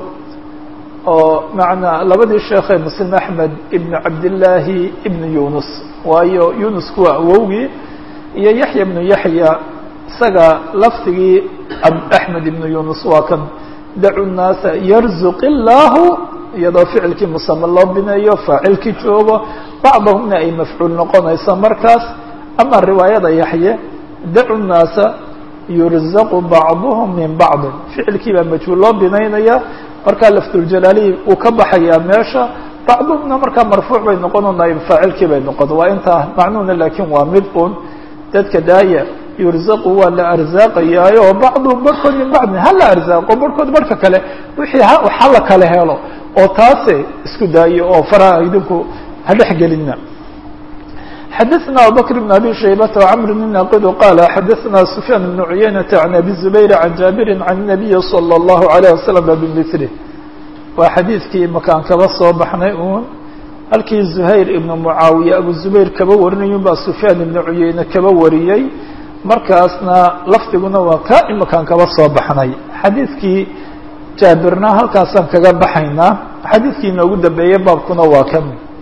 oo manaa labadii sheekhe muslim axmed ibn cabdillaahi ibn yunus waayo yunusku waa awowgii iyo yaxya ibnu yaxya isaga lafdigii axmed ibnu yunus waa kan dacu nnaasa yarzuq illaahu iyadoo ficilkii musame loo bineeyo faacilkii joogo bacdahumna ay mafcuul noqonayso markaas ama riwaayada yaxye dacu nnaasa yurzaqu bacduhum min bacdin ficilkii baa majhuul loo binaynaya markaa lafduljalaalihi uu ka baxayaa meesha bacduhumna markaa marfuuc bay noqono naayib faacilkii bay noqon waa intaa macnuhuna laakiin waa mid un dadka daaya yurzaqu waa la arsaaqayaayo bacduhum barhkood min bacdin ha la arsaaqo barhkood barhka kale wixii ha la kala helo oo taase isku daayo oo faraha idinku ha dhex gelina xadaثna abubakr بn abi shaybata وcmr bn naqid qala xadaثna sufyaan bn cuyaynata can abi zubayr can jaabiri can الnabiyi slى الlahu عalيه waslm bimilih waa xadiidkii makaan kaba soo baxnay uun halkii zuhayr ibnu mucaawiya abu zubayr kaba warinayun baa sufyaan ibnu cuyeyne kaba wariyey markaasna lafdiguna waa ka imakaan kaba soo baxnay xadiidkii jaabirna halkaasaan kaga baxaynaa xadiidkii inoogu dambeeyey baabkuna waa kan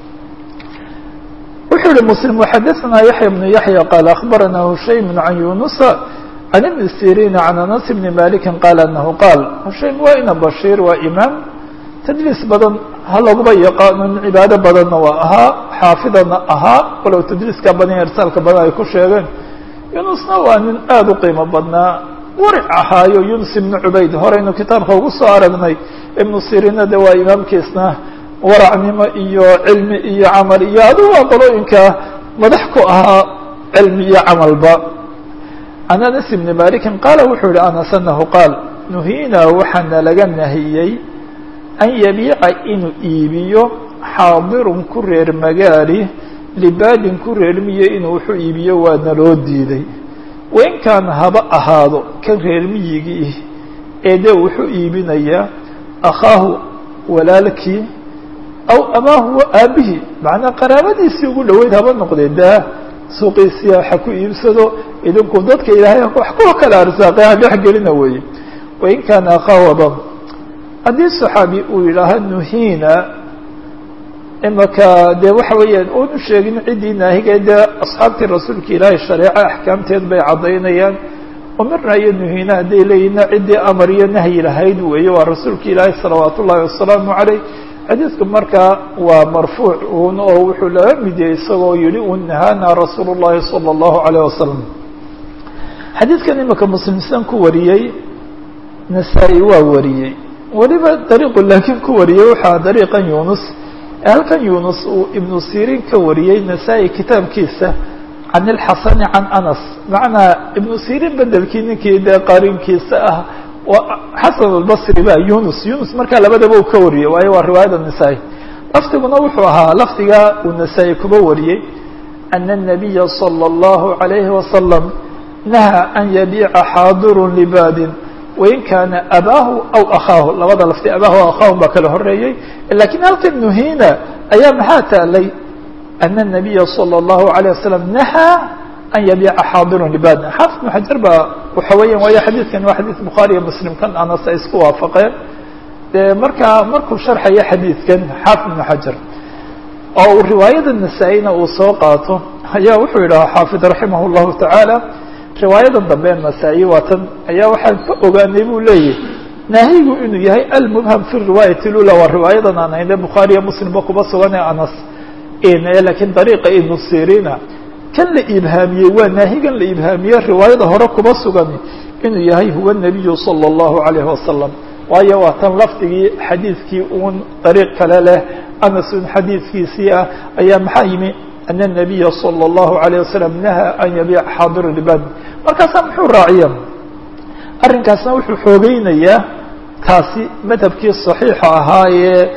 wuxuu yihi mslim وxadaثna yaحya بن yaحya qaal aخbarana hushaym can yunusa can ibn siriin can anas bni maliki qaal anahu qaal hushaym waa ina bashiir waa imaam tadliis badan ha laguba yaqaanon cibaado badanna waa ahaa xaafidana ahaa walow tadliiska badan irsaalka badan ay ku sheegeen yunusna waa nin aada u qiimo badnaa waric ahaayo yunus ibnu cubayd horeynu kitaabka ugu soo aragnay ibnu siriinna de waa imaamkiisna waracnimo iyo cilmi iyo camal iyo adigu waa qolooyinka madax ku ahaa cilmi iyo camalba can anas ibni malikin qaala wuxuu yihi anas anahu qaal nuhiina waxaana laga nahiyey an yabiica inuu iibiyo xaadirun ku reer magaali libaadin ku reermiyo inuu wuxuu iibiyo waa naloo diiday wain kaana haba ahaado kan reermiyigii ee dee wuxuu iibinayaa akhaahu walaalkii aw abaahu wa aabbihi macnaa qaraabadiisii ugu dhoweyd haba noqdee daa suuqiisiya ha ku iibsado idinku dadka ilaahay wax kuwa kala arsaaqay ha dhex gelina weeye wain kaana akhaahu aba haddii saxaabi uu yidhaaha nuhiina imaka dee waxa weeyaan oonu sheegin ciddii naahiga dee asxaabtii rasuulka ilaahay shareeco axkaamteed bay caddaynayaan umirna iyo nuhiina hadday leeyihinna ciddii amar iyo nahyi lahayd weeye waa rasuulka ilaahay salawaat ullahi wasalaamu caleyh xadiidku markaa waa marfuuc un oo wuxuu laga mid yahay isagoo yihi un nahaana rasuulu llahi sala allahu alayh wasalam xadiidkan imika muslimsan ku wariyey nasaa-i waa wariyey weliba dariiqu laakiin ku wariyey waxaa dariiqan yunus halkan yunus uu ibnu sirin ka wariyey nasaa-i kitaabkiisa can ilxasani can anas macnaa ibnu sirin bedelkii ninkii dee qarinkiisa ah xasan albasri ba yunus yunus markaa labadaba uu ka wariyey waayo waa riwaayada nasaa-i lafdiguna wuxuu ahaa lafdiga uu nasaa-i kuba wariyey ana الnabiya salى اllahu عalayhi wasalam nahaa an yabiica xaadirun libaadin wain kaana abaahu aw akhaahu labada lafti abaahu aw akhaahu baa kala horeeyey lakiin halkan nuhiina ayaa maxaa taalay ana الnabiya salى اllahu عalيه wasalam nahaa an yabiica xaadirun libaadin xaafid ibnu xajar baa waxa weeyan waayo xadiidkan waa xadiid bukhaari iyo muslim kan anas ay isku waafaqeen dee markaa markuu sharxaya xadiidkan xaafid ibnu xajar oo uu riwaayada nasaa-ina uu soo qaato ayaa wuxuu yidhaha xaafid raximah اllahu tacaala riwaayadan dambe nasaa-i waa tan ayaa waxaan ka ogaanay buu leeyahy naahigu inuu yahay almubham fi riwaayati lula waa riwaayadan aan hayne bukhaariya muslimba kuba sugan ee anas lakiin dariiqa ibnu sirina kan la ibhaamiyey waa naahigan la ibhaamiyey riwaayada hore kuba sugan inuu yahay huwa nabiyu salى اllahu alayhi wasalam waayo waa tan lafdigii xadiidkii uun dariiq kale leh anasun xadiidkiisii ah ayaa maxaa yimi ana الnabiya salى اllahu عalيه wasalam nahaa an yabiica xaadir libad markaasaa muxuu raaciya arrinkaasna wuxuu xoogeynayaa taasi madhabkii صaxiixa ahaa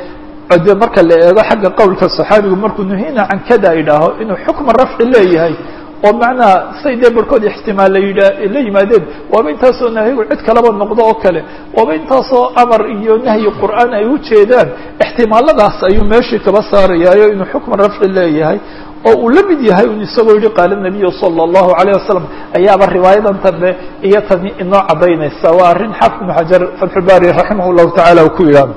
ee de marka la eego xagga qowlka صaxaabigu markuu nuhina can kada idhaaho inuu xukma rafci leeyahay oo macnaha say dee barhkood ixtimaal la yidha la yimaadeen waaba intaasoo nahyigu cid kalaba noqdo oo kale waaba intaasoo amar iyo nahyi qur'aan ay ujeedaan ixtimaaladaas ayuu meeshii kaba saarayaayo inuu xukma rafci leeyahay oo uu la mid yahay un isagoo yihi qaala nabiyu salى اllahu عalيه wasalam ayaaba riwaayadan dambe iyo tani inoo cadaynaysa waa arrin xaafid ibnu xajar fatxulbari raximah اllahu tacala uu ku yidhaah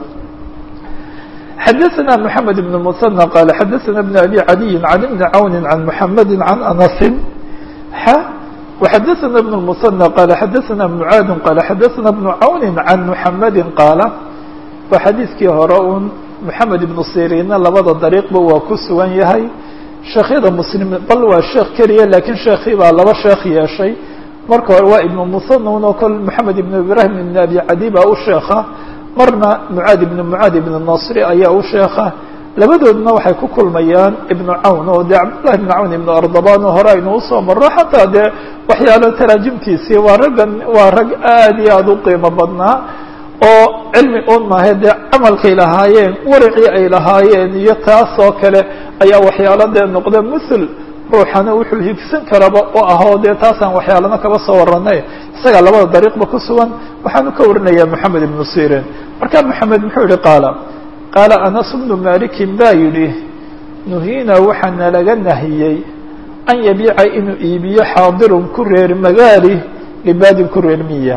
xadaثna mحamed بن المثنى qال xadaثna بن أbي عadي عن بن عawn عن محamd عن أنس x وxadaثna بن المثنى qال xadaثna معاad qال xadaثna بن عawn عن محamd qاala waa xadiiskii hore un محamed iبن sirina labada dariiqba waa ku sugan yahay sheekhyada mslim bal waa sheekh keliya lakiin sheekii baa laba sheekh yeeshay marka hore waa iبن مثنى un oo kol محamed iبن ibrahim iبن أbي عadي baa u sheeka marna mucaad ibn mucaad ibn nasri ayaa u sheeka labadoodna waxay ku kulmayaan ibnu cawn oo dee cabdullahi ibnu cawn ibnu ardaban oo hore aynu usoo marro xataa dee waxyaalo taraajimtiisii waa raggan waa rag aad iyo aada u qiimo badnaa oo cilmi un maahe dee camalkay lahaayeen waricii ay lahaayeen iyo taas oo kale ayaa waxyaalo dee noqda muthul ruuxana wuxuu higsan karaba oo ahoo dee taasaan waxyaalana kaba soo waranay isagaa labada dariiqba ku sugan waxaanu ka warinayaa moxamed ibnu sirin marka moxamed muxuu yihi qaala qaala anas bnu malikin baa yidhi nuhiina waxaana laga nahiyey an yabiica inuu iibiyo xaadirun ku reer magaali libaadin ku reer miya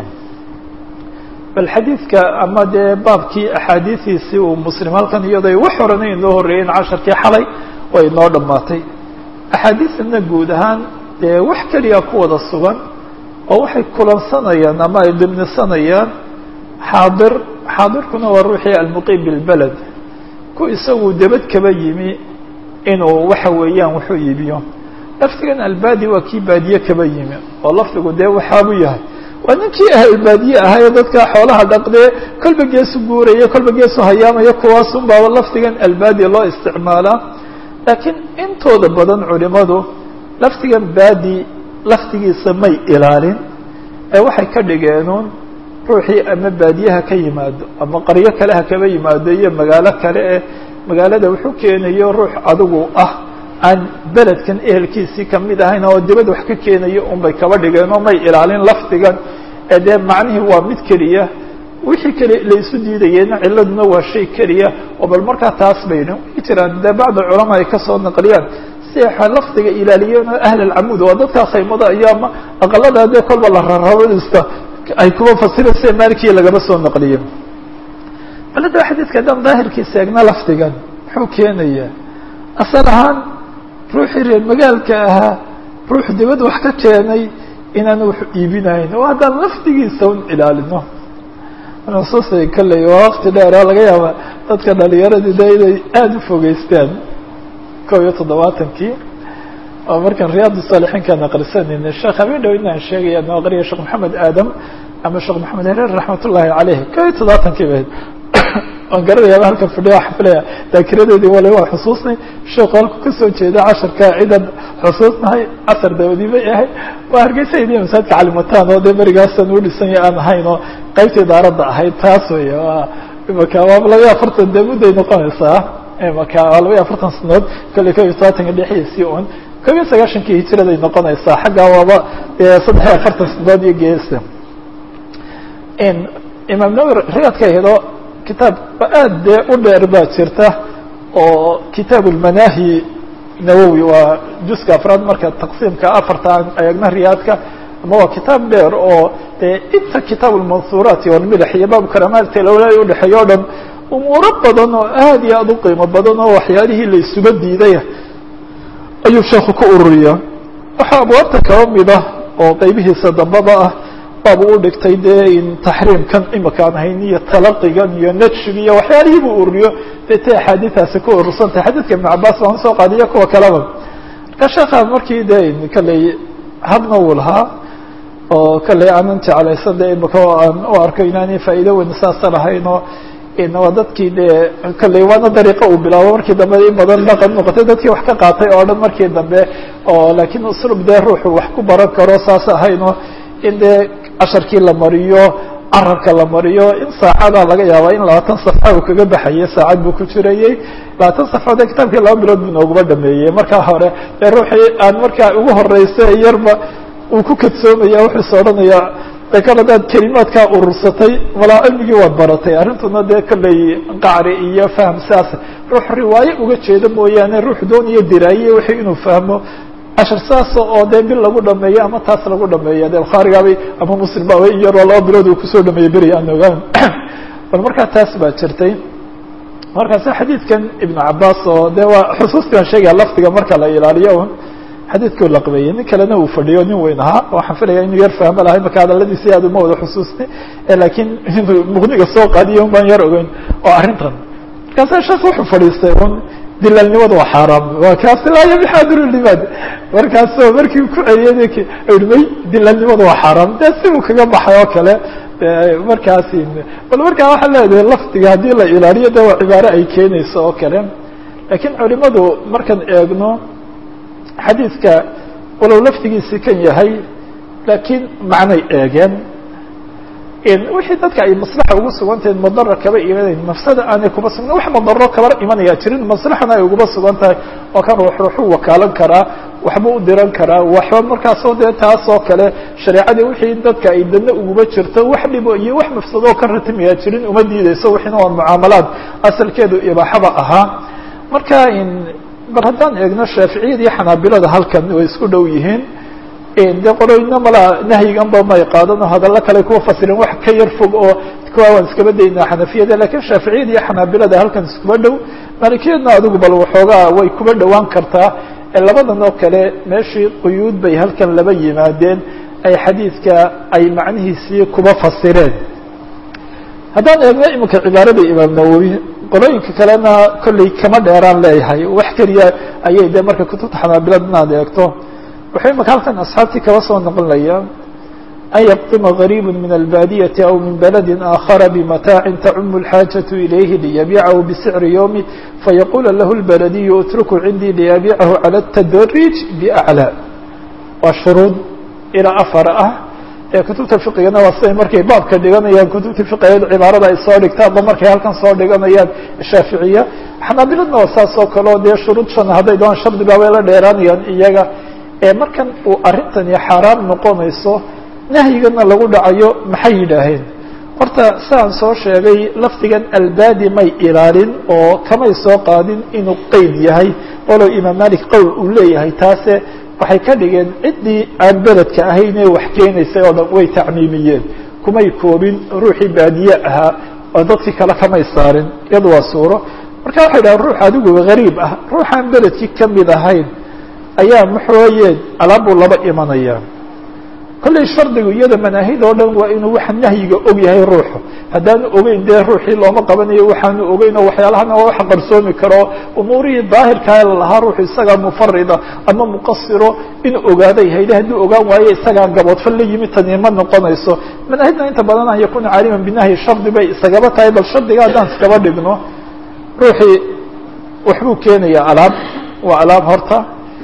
bal xadiidka ama dee baabkii axaadiidiisii uu muslim halkan iyadoo wax horena inoo horreeyeen casharkii xalay way inoo dhammaatay axaadiisana guud ahaan dee wax keliya ku wada sugan oo waxay kulansanayaan ama ay dimnisanayaan xaadir xaadirkuna waa ruuxii almuqiim bilbeled ku isagu debad kaba yimi inuu waxa weeyaan wuxuu iibiyo lafdigan albaadi waa kii baadiye kaba yimi oo lafdigu dee waxaabu yahay waa ninkii ahlbaadiye ahaye dadka xoolaha dhaqdee kolba geesu guuraya kolba geesu hayaamaya kuwaasun baaba lafdigan albaadi loo isticmaalaa laakiin intooda badan culimadu lafdigan baadi lafdigiisa may ilaalin ee waxay ka dhigeenuun ruuxii ama baadiyaha ka yimaado ama qaryo kale ha kaba yimaado iyo magaalo kale eh magaalada wuxuu keenayo ruux adigu ah aan beledkan ehelkiisii kamid ahayn oo dibad wax ka keenayo unbay kaba dhigeen oo may ilaalin lafdigan ee dee macnihii waa mid keliya wixii keli laysu diidayeenna ciladuna waa shay keliya oo bal markaa taas bayna way jiraan dee bacd culamaa ay kasoo naqliyaan si lafdiga ilaaliyeen oo ahl alcamuud waa dadkaa khaymada iyo ama aqalada dee kolba la rarabadista ay kuwa fasiraysa maalikiya lagaba soo naqliye balada xadiidka haddaan daahirkiisa eegna lafdigan muxuu keenayaa asal ahaan ruuxii reer magaalka ahaa ruux dibad wax ka keenay inaan wax iibinayn oo haddaan lafdigiisa un ilaalino nusuusay kalley waa wakti dheer oo laga yaaba dadka dhalinyaradii de inay aada u fogeystaan kow iyo toddobaatankii oo markaan riyaad saalixiinkaan aqrisanayna sheekh habeen dhow inaan sheegaya noo aqriya sheekh maxamed aadam ama sheekh maxamed hereer raxmat ullaahi caleyh kow iyo toddobaatankii bahayd waan garanayaaba halkan fadhiya waxaan filaya daakiradeedii wale waa xusuusnay sheekhu halku kasoo jeeda casharka cidan xusuusnahay casar dabadii bay ahayd waa hargeysa idiya masaajidka calimataan oo dee berigaasaan u dhisanya aan ahayn oo qaybtii daaradda ahayd taas wey waa imaka waa labaiyo afartan dee mudday noqonaysaa imaka waa labaiyo afartan sanadood kolley kob iyo tobaatanka dhexdiisii un kob iyo sagaashankii hijiraday noqonaysaa xaggaa waaba saddex iyo afartan sanadood iyo geesa imaam nawi riyaadka ahdo kitaab aad dee u dheer baa jirta oo kitaab lmanaahi nawowi waa juska afraad marka taqsiimka afarta aan eegna riyaadka ama waa kitaab dheer oo dee inta kitaab lmansuuraati walmilax iyo baab karamaati lawla udhexeeyo o dhan umuuro badan oo aad iyo aad u qiimo badan oo waxyaalihii la isuba diidaya ayuu sheekhu ku ururiya waxaa abwaabta kaba mida oo qeybihiisa dambaba ah baabu u dhigtay dee in taxriimkan imakaan hayn iyo talaqigan iyo najshig iyo waxyaalihii buu ururiyo dee ta axaadiiaasi ku urursantahay xadiidka ibn cabaas baan usoo qaadiyo kuwa kaleba marka sheekha markii dee kalley hadna uu lahaa oo kalley aanan jeclaysan de imaka aan u arko inaanay faa'iido weyn saasa lahayn oo waa dadkii dee kalley waana dariiqa uu bilaabo markii dambe in badan dhaqan noqotay dadkii wax ka qaatay oo dhan markii dambe oo laakiin uslub dee ruuxu wax ku baran karo saas ahaynoo in dee casharkii la mariyo carabka la mariyo in saacada laga yaaba in labaatan safxa uu kaga baxayay saacad buu ku jirayey labaatan safxood ee kitaabkii laba bilood buu nooguma dhameeyey markaa hore dee ruuxii aan markaa ugu horeysa yarba uu ku kadsoomaya wuxuuse odhanaya de kal hadaad kelimaadkaa urursatay malaa cilmigii waad baratay arrintuna dee kolley qacri iyo fahm saas ruux riwaayo uga jeedo mooyaane ruux dooniyo diraaye wixii inuu fahmo cashar saas oo dee bil lagu dhameeyo ama taas lagu dhameeyo de bukhaarigaabay ama muslim baaba in yaroo laba bilood uu kusoo dhameeyey beri aan ogaan bal markaa taas baa jirtay markaase xadiidkan ibnu cabaas oo de waa xusuustii aan sheegaya lafdiga marka la ilaaliyo un xadiidkuu laqbeeyey nin kalena uu fadhiyo nin weyn ahaa waxaan filaya inuu yar fahmo lahay marka hadaladiisi aad uma wada xusuusnay laakiin inuu muqniga soo qaadiyo un baan yar ogeyn oo arrintan markaase sheek wuxuu fadhiistay un dilaalnimadu waa xaaraam waa kaasi laa yabixaadiru limaad markaasoo markii ku celiyey may dilaalnimadu waa xaaraam dee si uu kaga baxay oo kale markaasi bal markaa waxaa leedahay lafdiga haddii la ilaaliyo de waa cibaaro ay keenayso oo kale laakiin culimadu markaan eegno xadiidka walow lafdigiisi kan yahay laakiin macnay eegeen wixii dadka ay maslaxa ugu sugantahay madara kaba imanayn mafsada aanay kuba sugna wax madaro kaba imanaya jirin maslaxana ay uguba sugan tahay oo kan ruux ruuxuu wakaalan karaa waxba u diran karaa waxba markaasoo dee taas oo kale shareecadii wixii dadka ay dadna uguba jirto wax dhibo iyo wax mafsado ka ratimaya jirin uma diideyso wixiina waa mucaamalaad asalkeedu ibaaxaba ahaa marka bal haddaan eegno shaaficiyada iyo xanaabilada halkan way isku dhow yihiin dee qoloyna malaa nahyiganba may qaadano hadallo kale kuwa fasireen wax ka yar fog oo kuwa waan iskaba daynaa xanafiyada lakiin shaaficiyada iyo xanaabilada halkan iskuba dhow maalikiyadna adigu bal waxoogaa way kuba dhowaan kartaa labadan oo kale meeshii quyuud bay halkan laba yimaadeen ay xadiidka ay macnihiisii kuba fasireen haddaan eegno iminka cibaarada imaam nawowi qolooyinka kalena kolley kama dheeraan leeyahay wax keliya ayay dee marka kutubta xanaabilad inaad eegto wuxuu imaka halkan asxaabtii kaba soo noqonaya an yaqdima غariib min albadiyati aw min baladi aakhara bimataacin tacumu اlxaajaة ilayhi liyabiicahu bisicri ywmi fayaqula lahu اlbaladiyu utruku cindii liyabiicahu calى الtadriij bأclى waa shuruud ilaa afar ah ee kutubta fiqigana waa siday markay baabka dhiganayaan kutubta fiqigeed cibaarada ay soo dhigtaanba markay halkan soo dhiganayaan shaaficiya xanaabiladna waa saas oo kale o dee shuruud shan hadday doon shardiba way la dheeraanayaan iyaga ee markan uu arrintani xaaraam noqonayso nahyigana lagu dhacayo maxay yidhaaheen horta siaan soo sheegay lafdigan albaadi may ilaalin oo kamay soo qaadin inuu qeyd yahay walow imaam malik qowl uu leeyahay taase waxay ka dhigeen ciddii aan beledka ahayn ee wax keenaysay oo dhan way tacmiimiyeen kumay koobin ruuxii baadiye ahaa oo dadkii kale kamay saarin iyadu waa suuro marka waxay dhahen ruux adigu gariib ah ruuxaan beledkii kamid ahayn ayaa maxooyeen alaabbuu laba imanaya kollay shardigu iyada manaahid oo dhan waa inuu waxa nahyiga og yahay ruuxu haddaanu ogeyn dee ruuxii looma qabanayo waxaanu ogeyn oo waxyaalahana waa wax qarsoomi karo umuurihii daahirkaa lahaa ruuxu isagaa mufarida ama muqasiro inuu ogaaday hayde hadduu ogaan waayo isagaa gaboodfal la yimid tani ma noqonayso manaahidna inta badan an yakuna caaliman binahyi shardi bay isagaba tahay bal shardiga haddaan iskaba dhigno ruuxii waxbuu keenayaa alaab waa alaab horta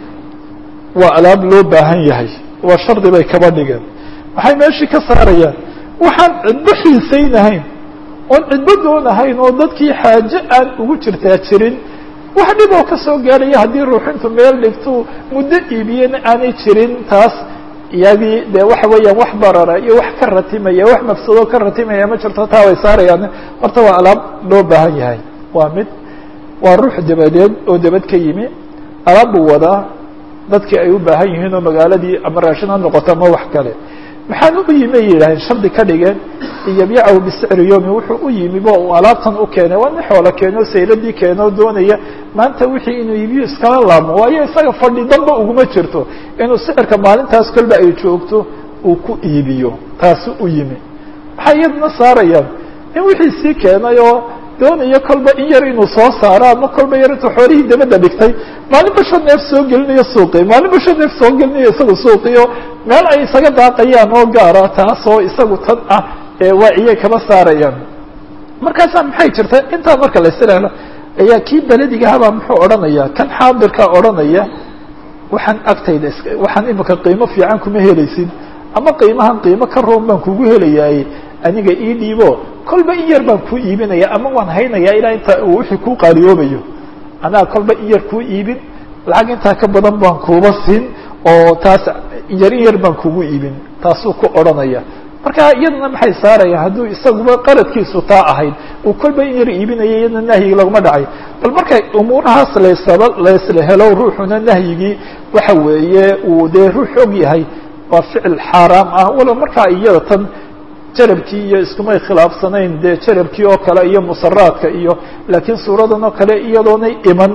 waa alaab loo baahan yahay waa shardi bay kaba dhigeen waxay meeshii ka saarayaan waxaan cidbo xiisaynahayn oon cidbo doonahayn oo dadkii xaaje aan ugu jirtaa jirin wax dhib oo kasoo gaadhaya haddii ruuxintu meel dhigtu muddo iibiyena aanay jirin taas iyagii dee waxa weeyaan wax barara iyo wax ka ratimaya wax mafsado ka ratimaya ma jirto taa way saarayaan horta waa alaab loo baahan yahay waa mid waa ruux dabadeed oo dabad ka yimi alaab buu wadaa dadkii ay u baahan yihiin oo magaaladii ama raashin ha noqoto ama wax kale maxaan u yimi ay yidhaaheen shardi ka dhigeen iyobiicahu bisicri yomi wuxuu u yimi bo uu alaabtan u keenay waa nin xoolo keeno sayladii keeno doonaya maanta wixii inuu iibiyo iskala laabmo waayo isaga fadhi danba uguma jirto inuu sicirka maalintaas kolba ay joogto uu ku iibiyo taasu u yimi maxay iyaduna saarayaan in wixii sii keenay oo doonayo kolba in yar inuu soo saaro ama kolba yar intuu xoolihii dabadda dhigtay maalinba shan neef soo gelinayo suuqi maalinba shan neef soo gelinayo isagu suuqiyo meel ay isaga daaqayaan oo gaara taasoo isagu tan ah waa iyay kaba saarayaan markaasaa maxay jirta intaa marka la isilahlo ayaa kii beledigahabaa muxuu odhanaya kan xaadirkaa odhanaya waxaan agtayda is waxaan imika qiimo fiican kuma helaysid ama qiimahan qiimo ka roon baan kugu helayaay aniga ii dhiibo kolba in yar baan kuu iibinaya ama waan haynayaa ilaa inta uu wixii kuu qaaliyoobayo anaa kolba in yar kuu iibin lacag intaa ka badan baan kuuba siin oo taas yar in yar baan kugu iibin taasuu ku odhanaya marka iyadana maxay saarayaan hadduu isaguba qaradkiisu taa ahayd uu kolba in yar iibinaya iyadna nahyigi laguma dhacay bal markay umuurahaas laysaba laysla helo ruuxuna nahyigii waxa weeye uu dee ruux og yahay waa ficil xaaraam ah walow markaa iyada tan jarabkii iyo iskumay khilaafsanayn dee jarabkii oo kale iyo musaraadka iyo laakiin suuradan oo kale iyadoonay iman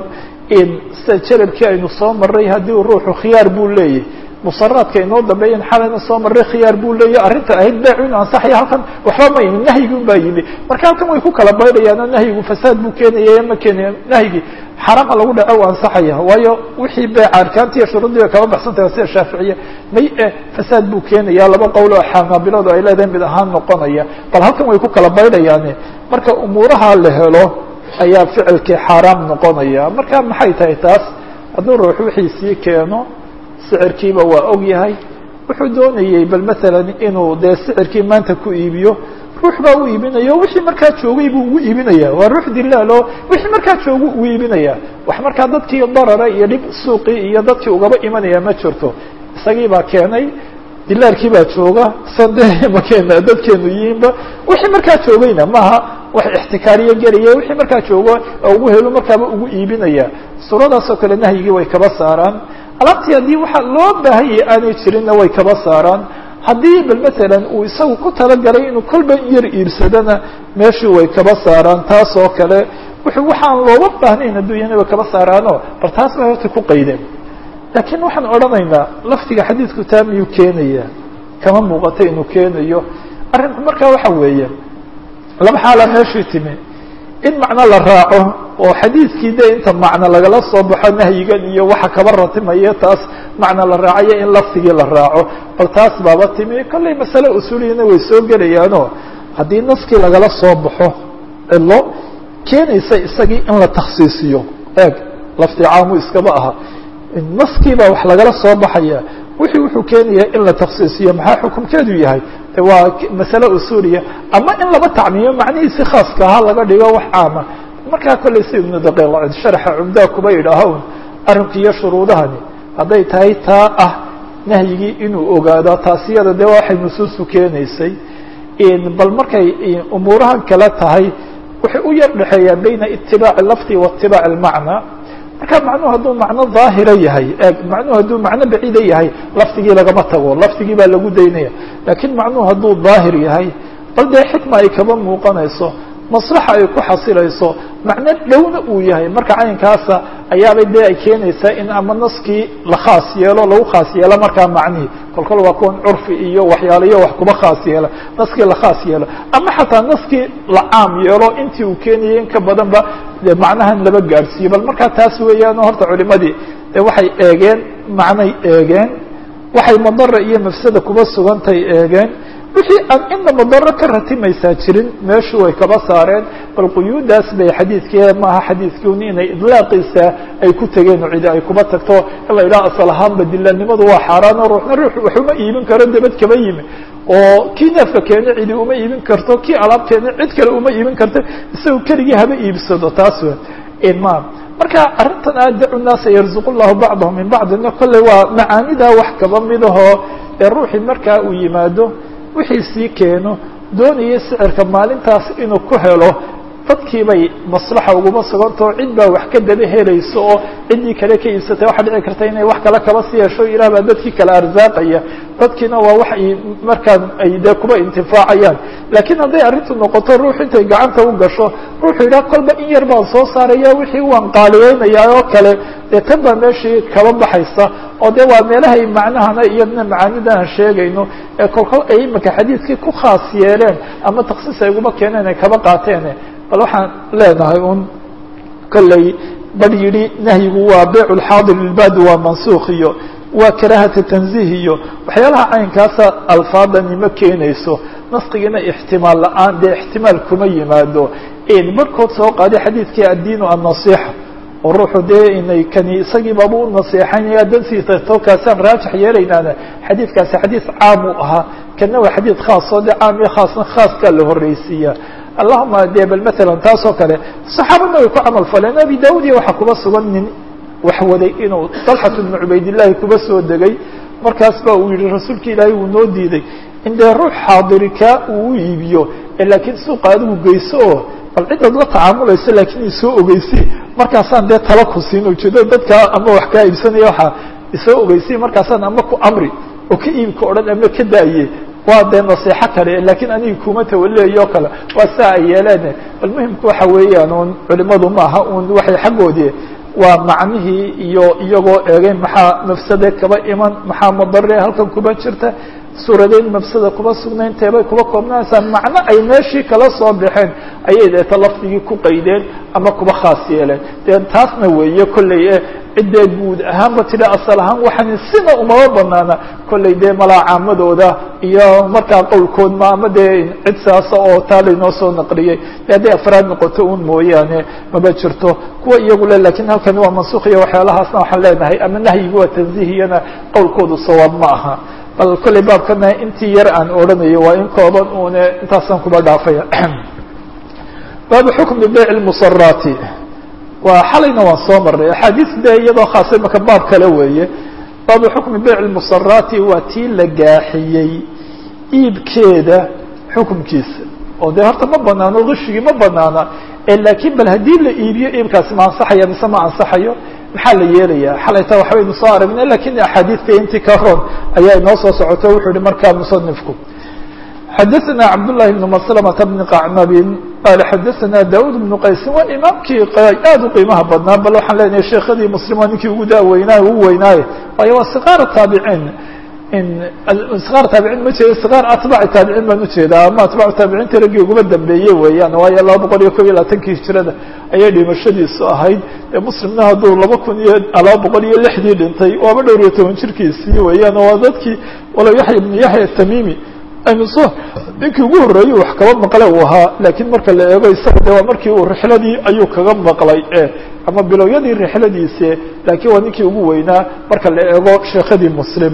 sida jarabkii aynu soo maray haddii ruuxu khiyaar buu leeyahy musaraadka inoo dambeeyan xalayna soo maray khiyaar buu leeyahy arrinta ahayd beec inu ansaxaya halkan waxba ma yimi nahyigun baa yimi marka halkan way ku kala baydhayaan oo nahyigu fasaad buu keenaya ma keenaya nahyigii xaraama lagu dhaco u ansaxaya waayo wixii beeca arkaanti iyo shuruudii bay kaba baxsantaha sida shaaficiya may e fasaad buu keenaya laba qowl oo xanaabiladu ay leedahay mid ahaan noqonaya bal halkan way ku kala baydhayaane marka umuuraha la helo ayaa ficilkii xaaraam noqonaya marka maxay tahay taas hadduu ruux wixii sii keeno sicirkiiba waa og yahay wuxuu doonayey bal maalan inuu dee sicirkii maanta ku iibiyo ruux baa u iibinaya o wixii markaa joogay buu ugu iibinaya waa ruux dilaal oo wixii markaa joogu ugu iibinaya wax markaa dadkii darara iyo dhib suuqii iyo dadkii ugaba imanaya ma jirto isagii baa keenay dilaalkii baa jooga sande makeena dadkeenu yihiinba wixii markaa joogayna maaha wax ixtikaariyo gelaya wixii markaa joogo ugu helo markaaba ugu iibinaya suuradaasoo kale nahyigii way kaba saaraan alaabtii haddii waxa loo baahanyay aanay jirinna way kaba saaraan haddii bal matalan uu isagu ku talagalay inuu kolba yar iibsadana meeshii way kaba saaraan taas oo kale wuxuu waxaan looga baahnayn adduunyana way kaba saaraano bal taas bay horta ku qaydeen laakiin waxaan odhanaynaa laftiga xadiidku taa miyuu keenaya kama muuqata inuu keenayo arrinku markaa waxa weeye laba xaalaa meeshii timi in macno la raaco oo xadiidkii de inta macno lagala soo baxo nahyigan iyo waxa kaba ratimaya taas macno la raacayo in laftigii la raaco bal taas baaba timi kollay masale usuuliyana way soo gelayaano haddii naskii lagala soo baxo cilo keenaysa isagii in la taksiisiyo eeg lafti caamu iskaba aha naskii baa wax lagala soo baxaya wixii wuxuu keenaya in la taksiisiyo maxaa xukumkeedu yahay waa masale usuuliya ama in laba tacmiyo macnihiisi khaaska ahaa laga dhigo wax caama markaa kollay si ibnu daqiiqcid sharxa cumdaa kuba yidhaaho un arrinki iyo shuruudahani hadday tahay taa ah nahyigii inuu ogaado taasiyada dee waxay nusuustu keenaysay bal markay umuurahan kale tahay waxay u yar dhexeeyaan bayna itibaaci lafdi wa itibaaci almacna marka macnuhu hadduu macno daahira yahay macnuhu hadduu macno baciida yahay lafdigii lagama tago lafdigii baa lagu daynaya lakiin macnuhu hadduu daahir yahay bal dee xikma ay kaba muuqanayso maslaxa ay ku xasilayso macno dhowna uu yahay marka caynkaasa ayaabay dee ay keenaysaa in ama naskii la khaas yeelo lagu khaas yeelo markaa macnihii kolkol waa kuwan curfi iyo waxyaalayo wax kuba khaas yeela naskii la khaas yeelo ama xataa naskii la caam yeelo intii uu keenayay in ka badanba de macnahan laba gaadhsiiyo bal markaa taas weeyaan horta culimadii de waxay eegeen macnay eegeen waxay madara iyo mafsada kuba sugantay eegeen wixii aan ina madaro ka ratimaysaa jirin meeshu way kaba saareen bal quyuudaas bay xadiidkii maaha xadiidkiun inay idlaaqiisa ay ku tegeen oo cidi ay kuba tagto in la yidhaha asal ahaanba dilanimadu waa xaaraan oo ruuxna ruux wax uma iibin karo dabad kaba yimi oo kii neefka keena cidi uma iibin karto kii alaab keena cid kale uma iibin karto isaga keligii haba iibsado taas ma marka arrintan a dacu naasa yarzuq llahu bacdahum min bacdina kolley waa macaanidaa wax kaba midahoo ee ruuxii markaa uu yimaado wixii sii keeno doonaya sicirka maalintaas inuu ku helo dadkii bay maslaxa uguma sugantao cid baa wax ka daba helayso oo ciddii kale ka iibsatay waxaa dhici karta inay wax kale kaba sii hesho ilaah baa dadkii kale arsaaqaya dadkiina waa wax ay markaan ay dee kuba intifaacayaan laakiin hadday arrintu noqoto ruux intay gacanta u gasho ruuxuu yidhaha kolba in yar baan soo saaraya wixii waan qaaliyeynayaa oo kale dee tan baa meeshii kaba baxaysa oo de waa meelahay macnahana iyadna macaanidahan sheegayno ee kolkol ay imika xadiidkii ku khaas yeeleen ama taksiis ay uguma keeneen ay kaba qaateen bal waxaan leenahay un kolley bar yidhi nahyigu waa beyc lxaadir lilbadi waa mansuukh iyo waa karaahata tanziih iyo waxyaalaha caynkaasa alfaadani ma keenayso naskigiina ixtimaal la-aan dee ixtimaal kuma yimaado barhkood soo qaaday xadiidkii addiinu annasiixa oo ruuxu dee inay kani isagii baaba u naseexanaya dansiisa tolkaasaan raajix yeelaynaana xadiidkaasi xadiid caam u ahaa kana waa xadiid khaas oo de caam iyo khaasna khaaskaa la horreysiiya allahuma de bal matalan taas oo kale saxaabadna way ku camal faleen abi daud iyo waxaa kuba sugan nin wax waday inuu dalxat bnu cubaydillahi kuba soo degay markaas ba uu yihi rasuulka ilaahay wuu noo diiday in dee ruux xaadirika uu u iibiyo laakiin suuqa adigu geyso oo bal cidaad la tacaamulayso laakiin isoo ogeysi markaasaan dee tala ku siin ujeedo dadkaa ama wax kaa iibsanaya waxaa isoo ogeysi markaasaan ama ku amri oo ka iibka odhan ama ka daaye waa dee naseexo kale laakiin aniga kuma tawaleeyo kale waa saa ay yeeleen bal muhimku waxa weeyaan un culimadu maaha un waxay xaggoodii waa macnihii iyo iyagoo eegay maxaa mafsade kaba iman maxaa madare halkan kuba jirta suuradeyn mafsada kuba sugnayn teebay kuba koobnanaysaa macno ay meeshii kala soo baxeen ayay deeta lafdigii ku qaydeen ama kuba khaas yeeleen dee taasna weeye kolley e ciddee guud ahaanba tidhi asal ahaan waxaan sina umama banaana kolley dee malaacaamadooda iyo markaa qowlkood ma ama dee cid saasa oo taa laynoo soo naqliyey de hadday afraad noqoto un mooyaane maba jirto kuwa iyagu le lakiin halkani waa mansuuq iyo waxyaalahaasna waxaan leenahay ama nahyiga waa tanzihiyana qowlkoodu sawaab ma aha bal kolley baabkana intii yar aan odhanayo waa in kooban une intaasaan kuba dhaafaya baabu xukmi beyc lmusaraati waa xalayna waan soo marnay axaadiis de iyadoo khaasa imaka baab kale weeye baabu xukmi beyc lmusaraati waa tii la gaaxiyey iibkeeda xukumkiisa oo dee horta ma banaano kishigii ma banaana laakiin bal haddii la iibiyo iibkaasi ma ansaxaya mise ma ansaxayo maxaa la yeelayaa xalayta waxbaynu soo aragnay lakin axaadiidta intii ka roon ayaa inoo soo socoto wuxuu yihi markaa musanifku xadaثna cabdالlahi بn mslmة bn qacnabin qala xadaثna daud بn qaysin waa imaamkii aad u qiimaha badnaa bal waxaan leenahay sheekadii muslim waa ninkii ugu daaweynaaye ugu weynaaye waayo waa sikaar taabiciin sikaar taabiciin ma jeeda sikaar atbaci taabiciin baan ujeedaa ama atbacu taabiciinta raggii uguma dambeeye weeyaan waayo laba boqol iyo kob iyo labaatankii hijirada ayay dhimashadiisu ahayd ee muslimna hadduu laba kun iyo laba boqol iyo lixdii dhintay waaba dhowr iyo toban jirkiisii weeyaan waa dadkii walow yaxya ibnu yaxya tamimi aynu soo ninkii ugu horreeyey wax kaba maqle uu ahaa laakiin marka la eego isaga de waa markii uu rixladii ayuu kaga maqlay ama bilowyadii rixladiisi laakiin waa ninkii ugu weynaa marka la eego sheekadii muslim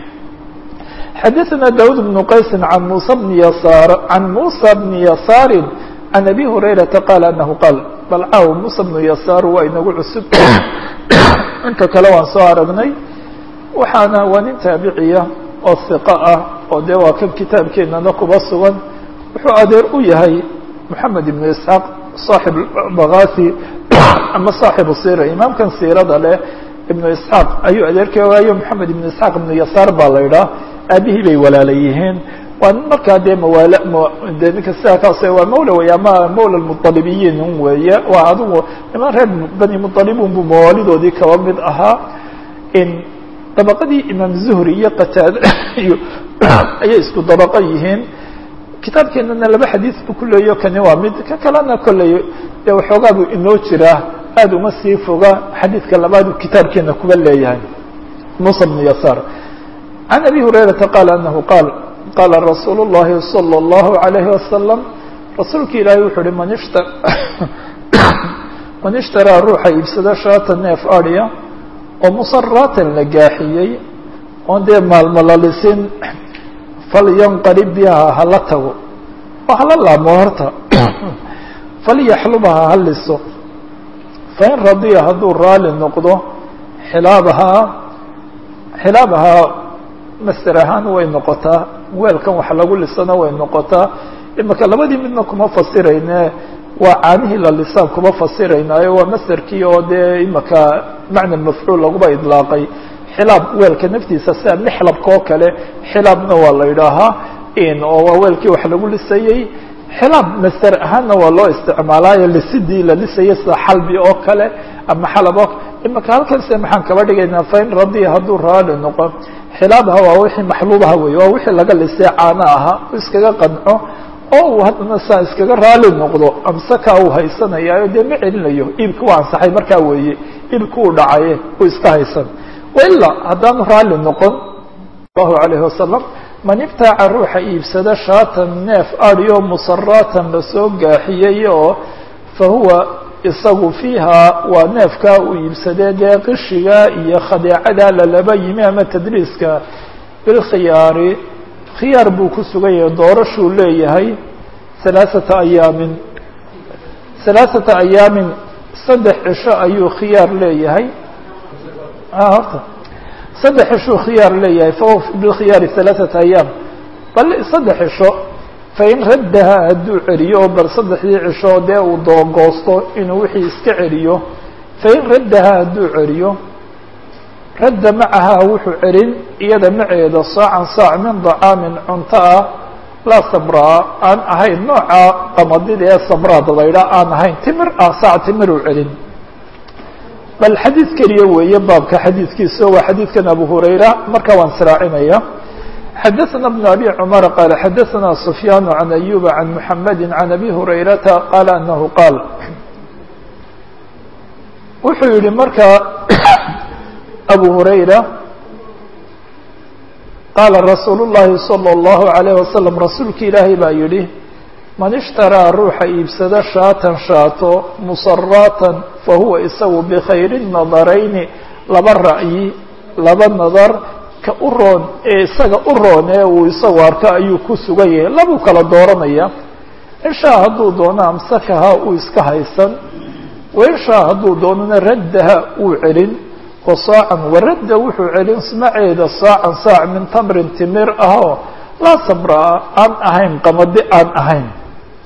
xadaثna daud بن qaysi an musa bni yasaar can musa bni yasaari can abi hurayrata qaala anahu qaal bal caaw musa bnu yasaar waa inagu cusub inka kale waan soo aragnay waxaana waa nin taabiciya oo hiqa ah oo dee waa kan kitaabkeenana kuba sugan wuxuu adeer u yahay moxamed ibnu isxaaq saaxib bakathi ama saaxibu sira imaamkan siirada leh ibnu isxaaq ayuu adeerka waayo moxamed ibnu isxaaq ibnu yasaar baa la idhaah aabihii bay walaala yihiin waa nin markaa dee mawaal de ninka sidaa kaas waa mawla wey ama mawla mualibiyiin un weeye waa adigu niman reer bani mualibun buu mawaalidoodii kaba mid ahaa in dabaqadii imaam zuhri iyo qataade iyo ayay isku dabaqo yihiin kitaabkeenana laba xadiis buu ku leeyo kani waa mid ka kalena kolley dee waxoogaa buu inoo jiraa aad uma sii foga xadiidka labaad uu kitaabkeena kuba leeyahay musa bnu yasaar can abi hurayrata qaala anahu qaal qaala rasuulu llahi salى اllahu alayhi wasalam rasuulka ilaahay wuxuu uhi man ishta man ishtaraa ruuxa iibsado shaata neef adya oo musaraatan la gaaxiyey oon dee maalmo la lisin falyanqarib biha hala tago oo hala laamo horta falyaxlubha ha liso fain radiya hadduu raali noqdo xilaabahaa xilaabahaa master ahaan way noqotaa weelkan wax lagu lisana way noqotaa imaka labadii midna kuma fasirayne waa caanihii la lisaan kuma fasiraynaayo waa masterkii oo dee imaka macna mafcuul laguba idlaaqay xilaab weelka naftiisa sida mixlabka oo kale xilaabna waa la idhaahaa oo waa weelkii wax lagu lisayey xilaab master ahaanna waa loo isticmaalaayo lisidii la lisayay sida xalbi oo kale ama xalab oo imaka halkan se maxaan kaba dhigaynaa fain radiya hadduu raali noqo xilaabaha waa wixii maxluubaha wey waa wixii laga lisay caano ahaa u iskaga qanco oo uu haddana saa iskaga raali noqdo amsaka uu haysanayaayo dee ma celinayo iibka waa ansaxay markaa weeye iibka uu dhacaye uu iska haysan wailaa haddaanu raali noqon allahu alayhi wasalam man ibtaaca ruuxa iibsada shaatan neef adyo musaraatan lasoo gaaxiyey oo fa huwa isagu fiiha waa neefkaa uu iibsadee dee qishiga iyo khadeecada lalaba yimi ama tadriiska bilkhiyaari khiyaar buu ku sugan yahay doorashuu leeyahay halaaثata ayaamin halaaثata ayaamin saddex cisho ayuu khiyaar leeyahay horta saddex cishuu khiyaar leeyahay fahuwa bilkhiyaari halaaثata ayaam bal saddex cisho fain raddaha hadduu celiyo oo bal saddexdii cisho dee uu doogoosto inuu wixii iska celiyo fain raddaha hadduu celiyo radda macahaa wuxuu celin iyada maceeda saacan saac min dacaamin cunto ah laa sabraa aan ahayn nooca qamadida ee sabraad laydha aan ahayn timir ah saac timiruu celin bal xadiid keliya weeye baabka xadiidkiisa waa xadiidkan abu hurayra marka waan israacinaya xadaثna بن أbي cمر qال xadaثna سفyاn عن أyوب عن محمد عن أbي هurayرaةa qال أنه qاal wuxuu yihi marka أbو هurayra qaala رasuul الlahi صلى الlaه عليه وasلم rasuulki ilaahay baa yihi man اشhtarىa ruuxa iibsado shaatan shaato musaraatan fahuwa isagu bkhayr النadarayni laba ra'yi laba nadar ka u roon ee isaga u roon ee uu isagu arko ayuu ku sugan yahay labuu kala dooranaya inshaa hadduu doono amsakaha uu iska haysan wainshaa hadduu doonona raddaha uu celin wa saacan waradda wuxuu celin smaceeda saacan saac min tamrin timir ahoo laa sabraa aan ahayn qamadi aan ahayn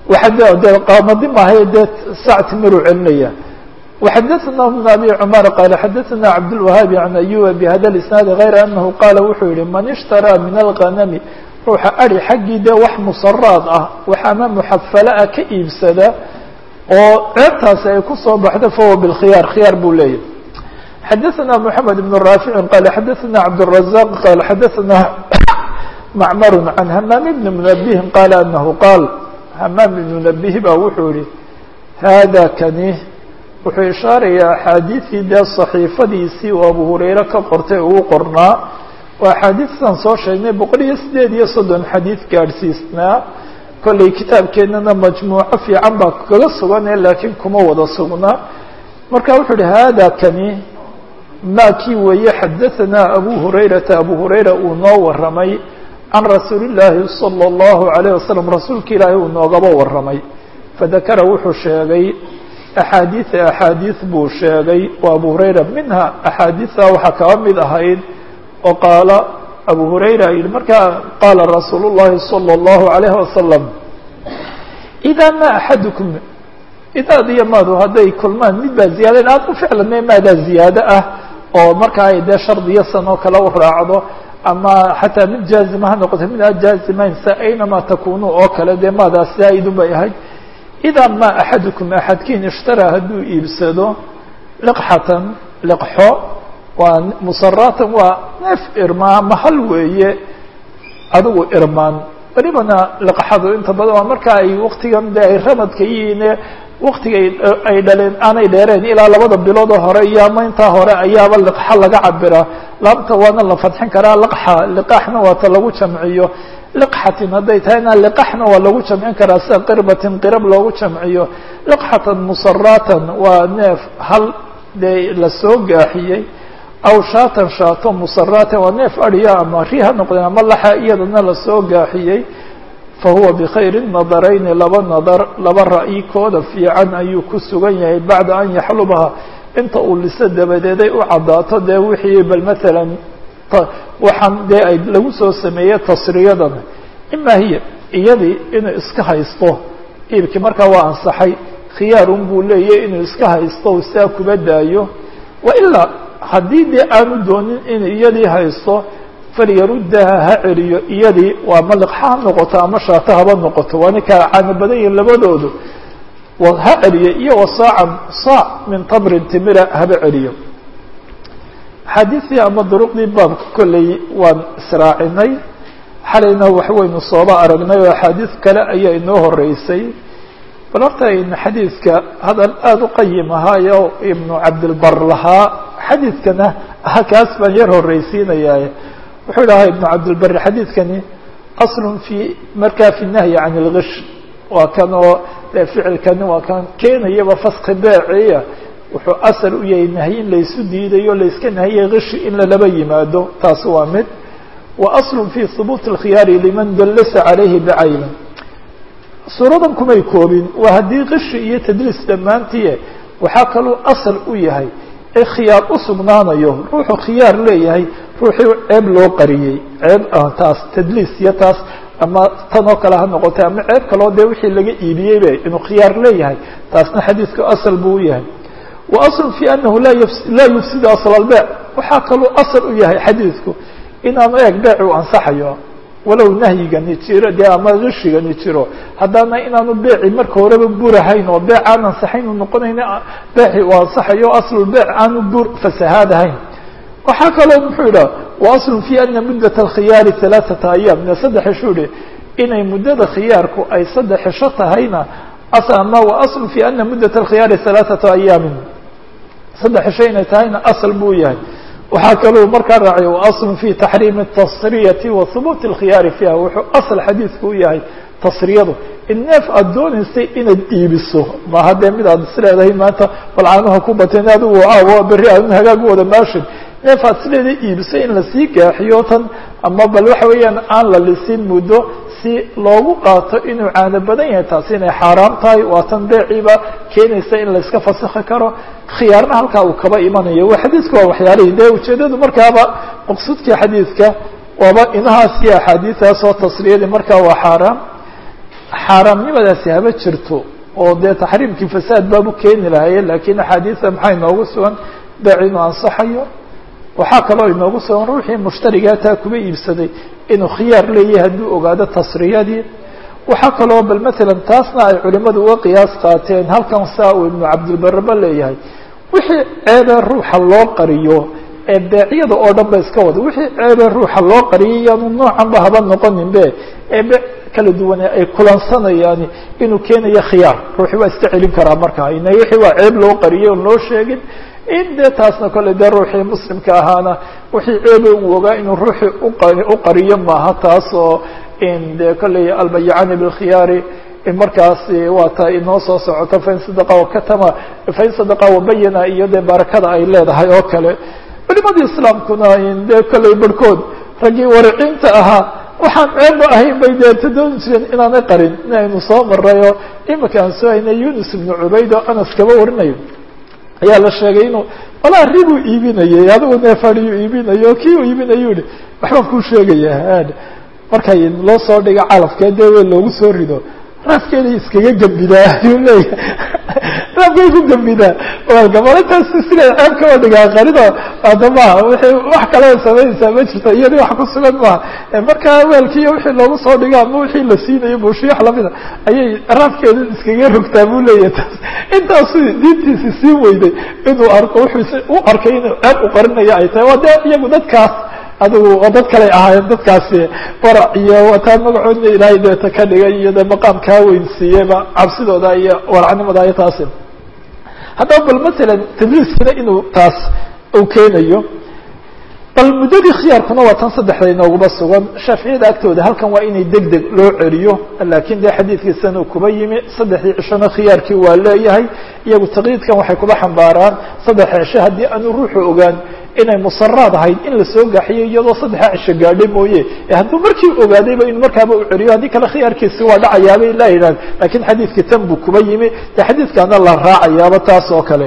waxa de qaamadi maahay dee sac timiruu celinaya وxadثna بن أbي cmر qال xadثna cabdالوahaabi عan أyuba bhada الإsناad غayra أnahu qaala wuxuu yihi man اshtarىa min الغanmi ruuxa ari xaggii dee wax musaraad ah wax ama muxafala ah ka iibsada oo ceebtaasi ay kusoo baxdo fahuwa bاlkhiyaar khiyaar buu leeyahy xadثna محamed بن raafici qal xadثna cabdالرaزاq qal xadثna macmar عan hmaam بn mنبهi qaala anahu qaal hmaam بn mنبهi ba wuxuu yihi hada kani wuxuu ishaarayaa axaadiidkii dee صaxiifadiisii oo abu hurayre ka qortay uu qornaa waa axaadiistan soo sheegnay boqol iyo sideed iyo soddon xadiid gaadhsiisnaa kollay kitaabkeennana majmuuco fiican baa kaga sugane laakiin kuma wada sugnaa marka wuxuu uhi hada kani maa kii weeye xadaثanaa abu hurayrata abu hurayra uu noo waramay can rasuuli اllaahi salى اllahu عalيه wasalam rasuulka ilaahi uu noogaba waramay fadakara wuxuu sheegay axaadiia axaadiis buu sheegay oo abu hurayra minha axaadiisa waxaa kaba mid ahayd oo qaala abu hurayra yihi markaa qaala rasuul llahi salى اllahu عalayh wasalam idaa ma axadukum idaad iyo maadu hadday kulmaan mid baa ziyaada aad ku ficlanay maadaa ziyaado ah oo markaa ay dee shardiyo san oo kale u raacdo ama xataa mid jaazima ha noqoto mid aad jaazimayn sa aynama takunu oo kale dee maadaas zaa-idun bay ahayd idaa ma axadukum axadkiin ishtaraa hadduu iibsado liqxatan liqxo waa musaraatan waa neef irmaa mahal weeye adigu irmaan welibana liqxadu inta badan waa marka ay waktigan de ay ramadka yihiine waktiga ay dhaleen aanay dheereen ilaa labada biloodoo hore iyo ama intaa hore ayaaba liqxa laga cabiraa laabta waana la fadxin karaa liqxa liqaaxna waata lagu jamciyo liqxatin hadday tahayna liqaxna waa lagu jamcin karaa sida qirbatin qirab loogu jamciyo liqxatan musaraatan waa neef hal dee lasoo gaaxiyey aw shaatan shaato musaraatan waa neef adhiya ama ri ha noqdeen ama laxa iyadana lasoo gaaxiyey fahuwa bikhayri nadarayni laba nadar laba ra'yi kooda fiican ayuu ku sugan yahay bacda an yaxlubaha inta uu liso dabadeeday u caddaato dee wixii bal matalan waxaan dee ay lagu soo sameeyey tasriyadan ima hiya iyadii inuu iska haysto iibkii markaa waa ansaxay khiyaarun buu leeyahy inuu iska haysto u saa kuba daayo wa ilaa haddii dee aanu doonin inuu iyadii haysto falyaruddaha ha celiyo iyadii waa maliqxa ha noqoto ama shaato haba noqoto waana kala caano badan yihin labadoodu ha celiyo iyo wa saacan saac min tamrin timira haba celiyo axaadiistii ama duruqdii baabka kolley waan israacinay xalayna waxwaynu sooba aragnay oo axaadiis kale ayaa inoo horeysay bal horta aynu xadiidka hadal aada u qayim ahaayo ibnu cabdilbar lahaa xadiidkana kaas baan yar horreysiinayaa wuxuu dhahaa ibnu cabdilbari xadiidkani aslun fi markaa fi nahyi can ilgish waa kan oo dee ficilkani waa kan keenayaba faski beeciya wuxuu asal u yahay nahyi in laysu diidayo layska nahiyay gishi in lalaba yimaado taasi waa mid wa aslun fi hubuuti اlkhiyaari liman dallasa calayhi bicaynin suuradan kumay koobin waa haddii kishi iyo tadliis dhammaantii waxaa kaluu asal u yahay ee khiyaar u sugnaanayo ruuxuu khiyaar leeyahay ruuxii ceeb loo qariyey ceeb taas tadliis iyo taas ama tan oo kale ha noqotay ama ceeb kaloo dee wixii laga iibiyeyba inuu khiyaar leeyahay taasna xadiidku asal buu u yahay wa aslu fi anahu laa yufsidu asl albeec waxaa kaluu asal u yahay xadiidku inaanu eeg beec u ansaxayo walow nahyigani jiro dee ama gishigani jiro haddana inaanu beeci marka horeba burahayn oo beec aan ansaxayn u noqonayn beeci uu ansaxayo aslulbeec aanu bur fasahaadahayn waxaa kaloo muxuu yidhaha wa aslun fi ana muddat alkhiyaari halaaثata ayaam ne saddex ishu hi inay muddada khiyaarku ay saddex isho tahayna ama wa aslu fi ana muddat alkhiyaari halaaثata ayaamin saddex isho inay tahayna asal buu yahay waxaa kaluu markaa raacay waaslu fi taxriimi tasriyati wa hubuuti اlkhiyaari fiiha wuxuu asal xadiidku u yahay tasriyadu in neef aada doonaysay inaad iibiso maaha dee mid aad isleedahay maanta balcaanuha ku bateen adigu aawo berri aadun hagaag u wada maashin neef aad isleedahay iibisay in lasii gaaxiyo tan ama bal waxa weeyaan aan la lisin muddo si loogu qaato inuu caano badan yahay taasi inay xaaraam tahay waa tan beeciiba keenaysa in layska fasakhi karo khiyaarna halkaa uu kaba imanayo wa xadiidku waa waxyaalihii dee ujeedadu markaaba maqsuudkii xadiidka waaba inahaas iyo axaadiistaas oo tasriyadii markaa waa xaaraam xaaraamnimadaasi haba jirto oo dee taxriimkii fasaad baabu keeni lahaye lakiin axaadiisa maxaa inoogu sugan beec inuu ansaxayo waxaa kaloo inoogu sugan ruuxii mushtarigaa taa kuba iibsaday inuu khiyaar leeyahay hadduu ogaado tasriyadii waxaa kaloo bal matalan taasna ay culimadu uga qiyaas qaateen halkan saa uu ibnu cabdilbaraba leeyahay wixii ceebee ruuxa loo qariyo ee beecyada oo dhan ba iska wada wixii ceebee ruuxa loo qariyay iyaanu noocanba haba noqonin be ee be kala duwane ay kulansanayaan inuu keenayo khiyaar ruuxi waa iska celin karaa markaa ina wixii waa ceeb loo qariyay oon loo sheegin in dee taasna kole dee ruuxii muslimka ahaana wixii ceebe uu ogaa inuu ruuxii u qariyo maaha taas oo in dee kolley albayacani bilkhiyaari markaasi waa ta inoo soo socoto fain sadaqa wakatama fain sadaqa wabayana iyo dee barakada ay leedahay oo kale culimadii islaamkuna dee kolley barhkood raggii wariciinta ahaa waxaan ceebba ahayn bay dee tadooni jireen inaanay qarin in aynu soo marayo imika aan soo haynay yunus ibnu cubayd oo anas kaba warinayo ayaa la sheegay inuu walaa ribuu iibinayay adigu neefadiyuu iibinayo kii uu iibinayu yihi waxbaan kuu sheegaya markay loo soo dhigo calafkee dee we loogu soo rido raafkeeday iskaga gembidaa ayuu leeyahay raafkay ku gembidaa gabalintaas siday ceeb kaba dhigaa qarido ada maha wixii wax kalea samaynaysaa ma jirto iyadii wax ku sugan maaha markaa weelkiiyo wixii loogu soo dhigo ama wixii la siinayo buushiyo wax lamida ayay raafkeeda iskaga rogtaa buu leeyahay taas intaasu diintiisi sii weyday inuu arko wuxuu u arkay inuu ceeb u qarinayo ay tahay waa dee iyagu dadkaas adigu oo dad kaley ahaayeen dadkaasi farac iyo wataa magacoodna ilaahay deeta ka dhigay iyo dee maqaam kaa weyn siiyeyba cabsidooda iyo waracnimada iyo taasi haddaba bal matalan tadliiskina inuu taas uu keenayo bal muddadii khiyaarkuna waa tan saddexda inoogaba sugan shaaficiyada agtooda halkan waa inay deg deg loo celiyo laakiin dee xadiidkiisana kuba yimi saddexdii cishona khiyaarkii waa leeyahay iyagu taqyiidkan waxay kuba xambaaraan saddexa cisho haddii aanu ruuxu ogaan inay musaraad ahayd in lasoo gaxiyo iyadoo saddexa cisho gaadhay mooye e hadduu markii ogaadayba inu markaaba u celiyo haddii kale khiyaarkiisi waa dhacayaabay la yidhahn lakiin xadiidkii tan buu kuba yimi dee xadiidkaana la raacayaaba taas oo kale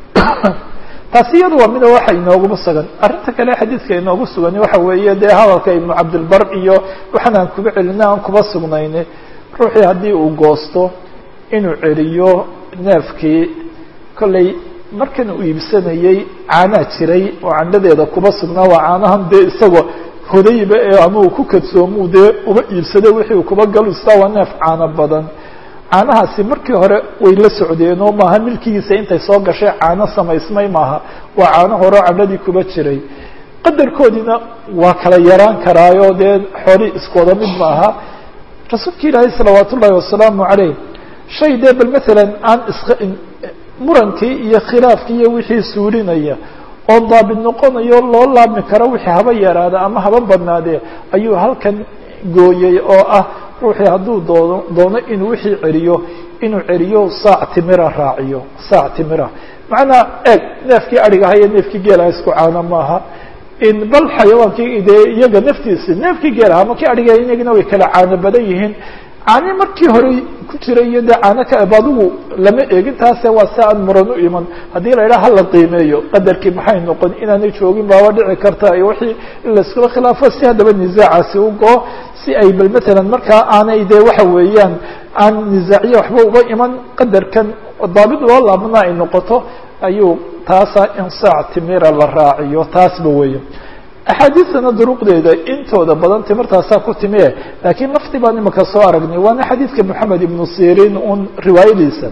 taasi iyadu waa mida waxa inooguba sugan arrinta kale xadiidka inoogu sugani waxa weeye dee hadalka ibnu cabdilbar iyo waxaan aan kuba celina aan kuba sugnayni ruuxii haddii uu goosto inuu celiyo neefkii kolley markan uu iibsanayey caanaa jiray oo candhadeeda kuba sugnaa waa caanahan dee isagoo hodayba ee ama uu ku kadsoomuu dee uba iibsaday wixii uu kuba galustaa waa neef caano badan caanahaasi markii hore way la socdeenoo maaha milkigiisa intay soo gashay caano samaysmay maaha waa caano hore oo candhadii kuba jiray qadarkoodiina waa kala yaraan karaayo dee xoolii iskooda mid maaha rasuulka ilaahay salawaat ullaahi wasalaamu caleyh shay dee bal matalan aan is murankii iyo khilaafkii iyo wixii suurinaya oo daabit noqonayo loo laabmi karo wixii haba yaraada ama haba badnaadee ayuu halkan gooyey oo ah ruuxii hadduu doono doono inuu wixii celiyo inuu celiyo saac timira raaciyo saac timira macnaa eeg neefkii adhigaha iyo neefkii geelaha isku caano maaha in bal xayawaankii dee iyaga naftiisi neefkii geelaha ama kii adhigaha iyagina way kala caano badan yihiin caani markii hore ku jiray iyo dee caano ka eb adigu lama eegin taase waa si aan muran u iman haddii la idhaha hala qiimeeyo qadarkii maxay noqon inaanay joogin baaba dhici karta iyo wixii in laiskula khilaafo si haddaba nisaacaasi u go si ay bal matalan markaa aanay dee waxa weeyaan aan nisaaciye waxba uba iman qadarkan daabit loo laabna ay noqoto ayuu taasa in saac timira la raaciyo taasba weeye axaadiistana duruqdeeda intooda badan timirtaasaa ku timie laakiin lafti baan imika soo aragnay waana xadiidka moxamed ibnu sirin un riwaayadiisa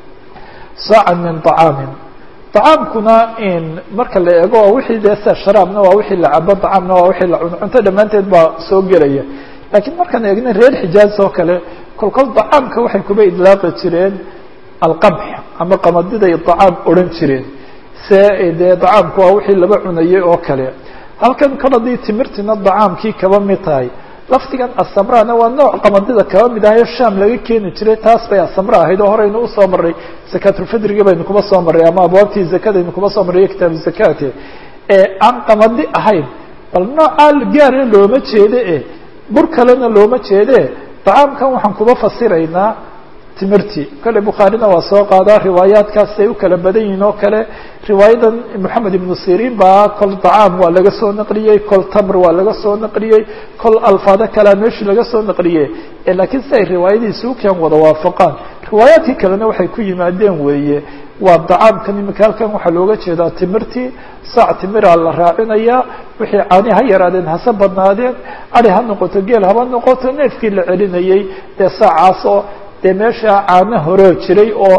saacan min طacaamin طacaamkuna in marka la eego waa wixii dee sa sharaabna waa wixii la cabo طacaamna waa wixii la cuno cunto dhammaanteed baa soo gelaya laakiin markaan eegna reer xijaaz oo kale kolkol طacaamka waxay kuba idlaaqi jireen alqamx ama qamadiday طacaam odhan jireen se dee طacaamku waa wixii laba cunayay oo kale halkan kol haddii timirtina dacaamkii kaba mid tahay lafdigan asamrana waa nooc qamadida kaba mid ahayo sham laga keeni jiray taas bay asamra ahayd oo horeynu usoo maray zakaatulfidriga baynu kuba soo marray ama abwaabtii zakadaynu kuba soo marray kitaabu zakati ee aan qamadi ahayn bal noocaa gaara looma jeede e bur kalena looma jeede dacaamkan waxaan kuba fasiraynaa timirtii kale bukhaarina waa soo qaadaa riwaayaadkaas ay u kala badan yihiin oo kale riwaayadan moxamed ibnu sirin baa kol dacaam waa laga soo naqliyey kol tamr waa laga soo naqliyey kol alfaado kalea meeshii laga soo naqliyey laakiin si ay riwaayadiisi ukeen wada waafaqaan riwaayaadkii kalena waxay ku yimaadeen weeye waa dacaamkan imika halkan waxaa looga jeedaa timirtii saac timiraa la raacinayaa wixii caani ha yaraadeen hase badnaadeen adi ha noqoto geel haba noqoto neefkii la celinayey dee saacaas oo dee meesha caano horoo jiray oo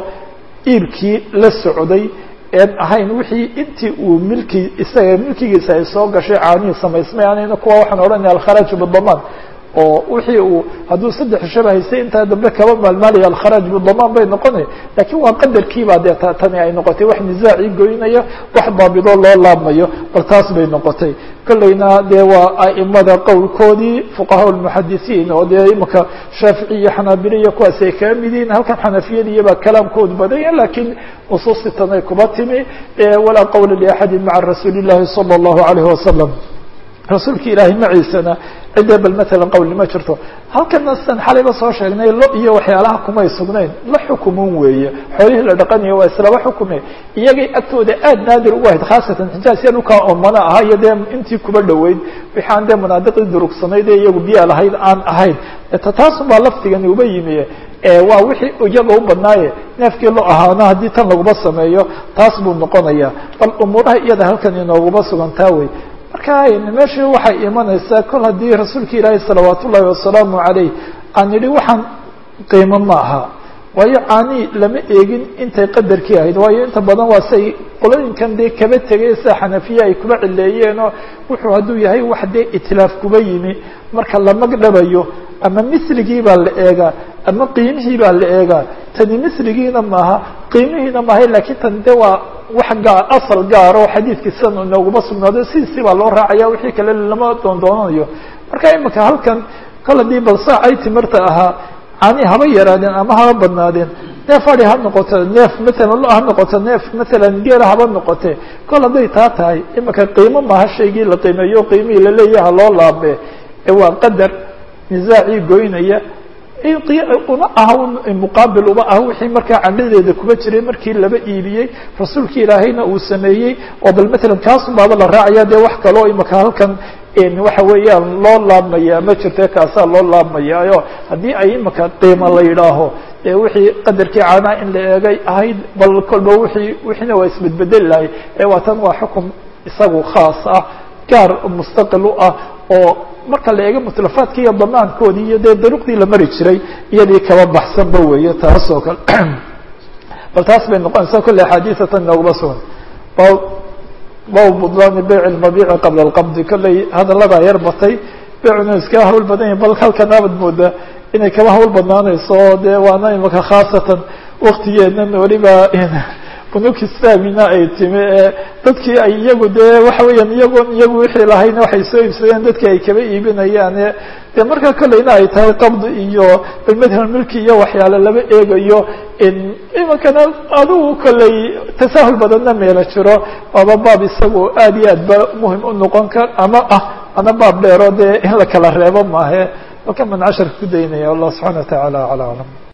iibkii la socday een ahayn wixii intii uu milki isaga milkigiisa ay soo gashay caanihii samaysmay anayna kuwa waxaan odhanaya alkharaaju bidamaan oo wixii uu hadduu saddex shaba haystay intaa dambe kaba maalmaalaya alkharaaj bidamaan bay noqonay lakiin waa qadarkiibaa dee t tani ay noqotay wax nisaacii goynaya wax daabidoo loo laabmayo bal taas bay noqotay kolleyna dee waa a'imada qowlkoodii fuqahaa lmuxadisiin oo dee imika shaafici iyo xanaabile iyo kuwaas ay kaga mid yihiin halkan xanafiyadiyabaa kalaamkoodu badanya lakiin nusuusti tan ay kuba timi walaa qowla liaxadi maca rasuuli llahi sala allahu alayhi wasalam rasuulka ilaahay maciisana cidda bal matalan qowli ma jirto halkana sidan xalayba soo sheegnay lo iyo waxyaalaha kumay sugnayn la xukumun weeye xoolihii la dhaqanayo waa islaba xukume iyagay agtooda aada naadir ugu ahayd khaasatan xijaas ya dhulkaa oomana ahaa iyo dee intii kuba dhoweyd wixi aan dee munaadiqii durugsanayd ee iyagu biyaa lahayd aan ahayn taasun baa laftigani uba yimi waa wixii iyaga u badnaaye neefkii lo ahaana haddii tan laguma sameeyo taas buu noqonaya bal umuuraha iyada halkan inooguma sugantaa wey marka meeshii waxay imanaysaa kol haddii rasuulka ilaahi salawaat ullaahi wasalaamu calayh aan idhi waxaan qiimo ma aha waayo caanii lama eegin intay qadarkii ahayd waayo inta badan waa say qolooyinkan dee kaba tegay sida xanafiya ay kuba cileeyeenoo wuxuu hadduu yahay wax dee itlaaf kuba yimi marka la magdhabayo ama misligii baa la eegaa ama qiimihii baa la eegaa tani misligiina maaha qiimihiina maaha lakiin tan de waa wax gaar asal gaar oo xadiidkii sidan inooguma sugnaaday sidiisii baa loo raacaya wixii kale lama doondoonanayo marka imika halkan kol haddii bal saacay timirta ahaa cani haba yaraadeen ama haba badnaadeen neef adi ha noqoto neef matalan lo ha noqoto neef matalan geela haba noqote kol hadday taa tahay imika qiimo maaha shaygii la qiimeeyo qiimihii laleeyaha loo laabe ee waa qadar nisaacii goynaya uma aha muqaabil uma aha wixii markaa candhadeeda kuba jiray markii laba iibiyey rasuulka ilaahayna uu sameeyey oo bal matalan kaasun baaba la raacaya dee wax kaloo imika halkan waxa weeyaan loo laabmaya ma jirte kaasaa loo laabmayaayo haddii ay imika qiimo la yidhaaho e wixii qadarkii caanaa in la eegay ahayd bal kolba wii wixiina waa isbedbedeli lahay ee waa tan waa xukum isagu khaas ah gaar mustaqil u ah oo marka la eego mutlafaadki iyo damaankoodii iyo dee daruqdii la mari jiray iyadii kaba baxsanba weeye taas oo kale bal taas bay noqonaysaa kulle axaadiisatan inooguma sugan bab budlaani beyc lmabiici qabla alqabdi kolley hadalladaa yar batay beecuna iska hawl badan yahi bal halkan abad mooda inay kaba hawl badnaanayso oo dee waana imaka khaasatan waktigeenan weliba bunuk islaamina ay timi ee dadkii ay iyagu dee waxa weeyaan iyagon iyagu wixii lahayna waxay soo iibsadeen dadkii ay kaba iibinayaane dee markaa kolleyna ay tahay qabdi iyo balmadhal milki iyo waxyaale laba eegayo iminkana adigu kolley tasaahul badanna meelo jiro waaba baab isagu aad iyo aad ba muhim u noqon kar ama ah ana baab dheero dee in la kala reebo maahe halkan baan casharka ku daynaya allah subxana wa tacaala acla aclam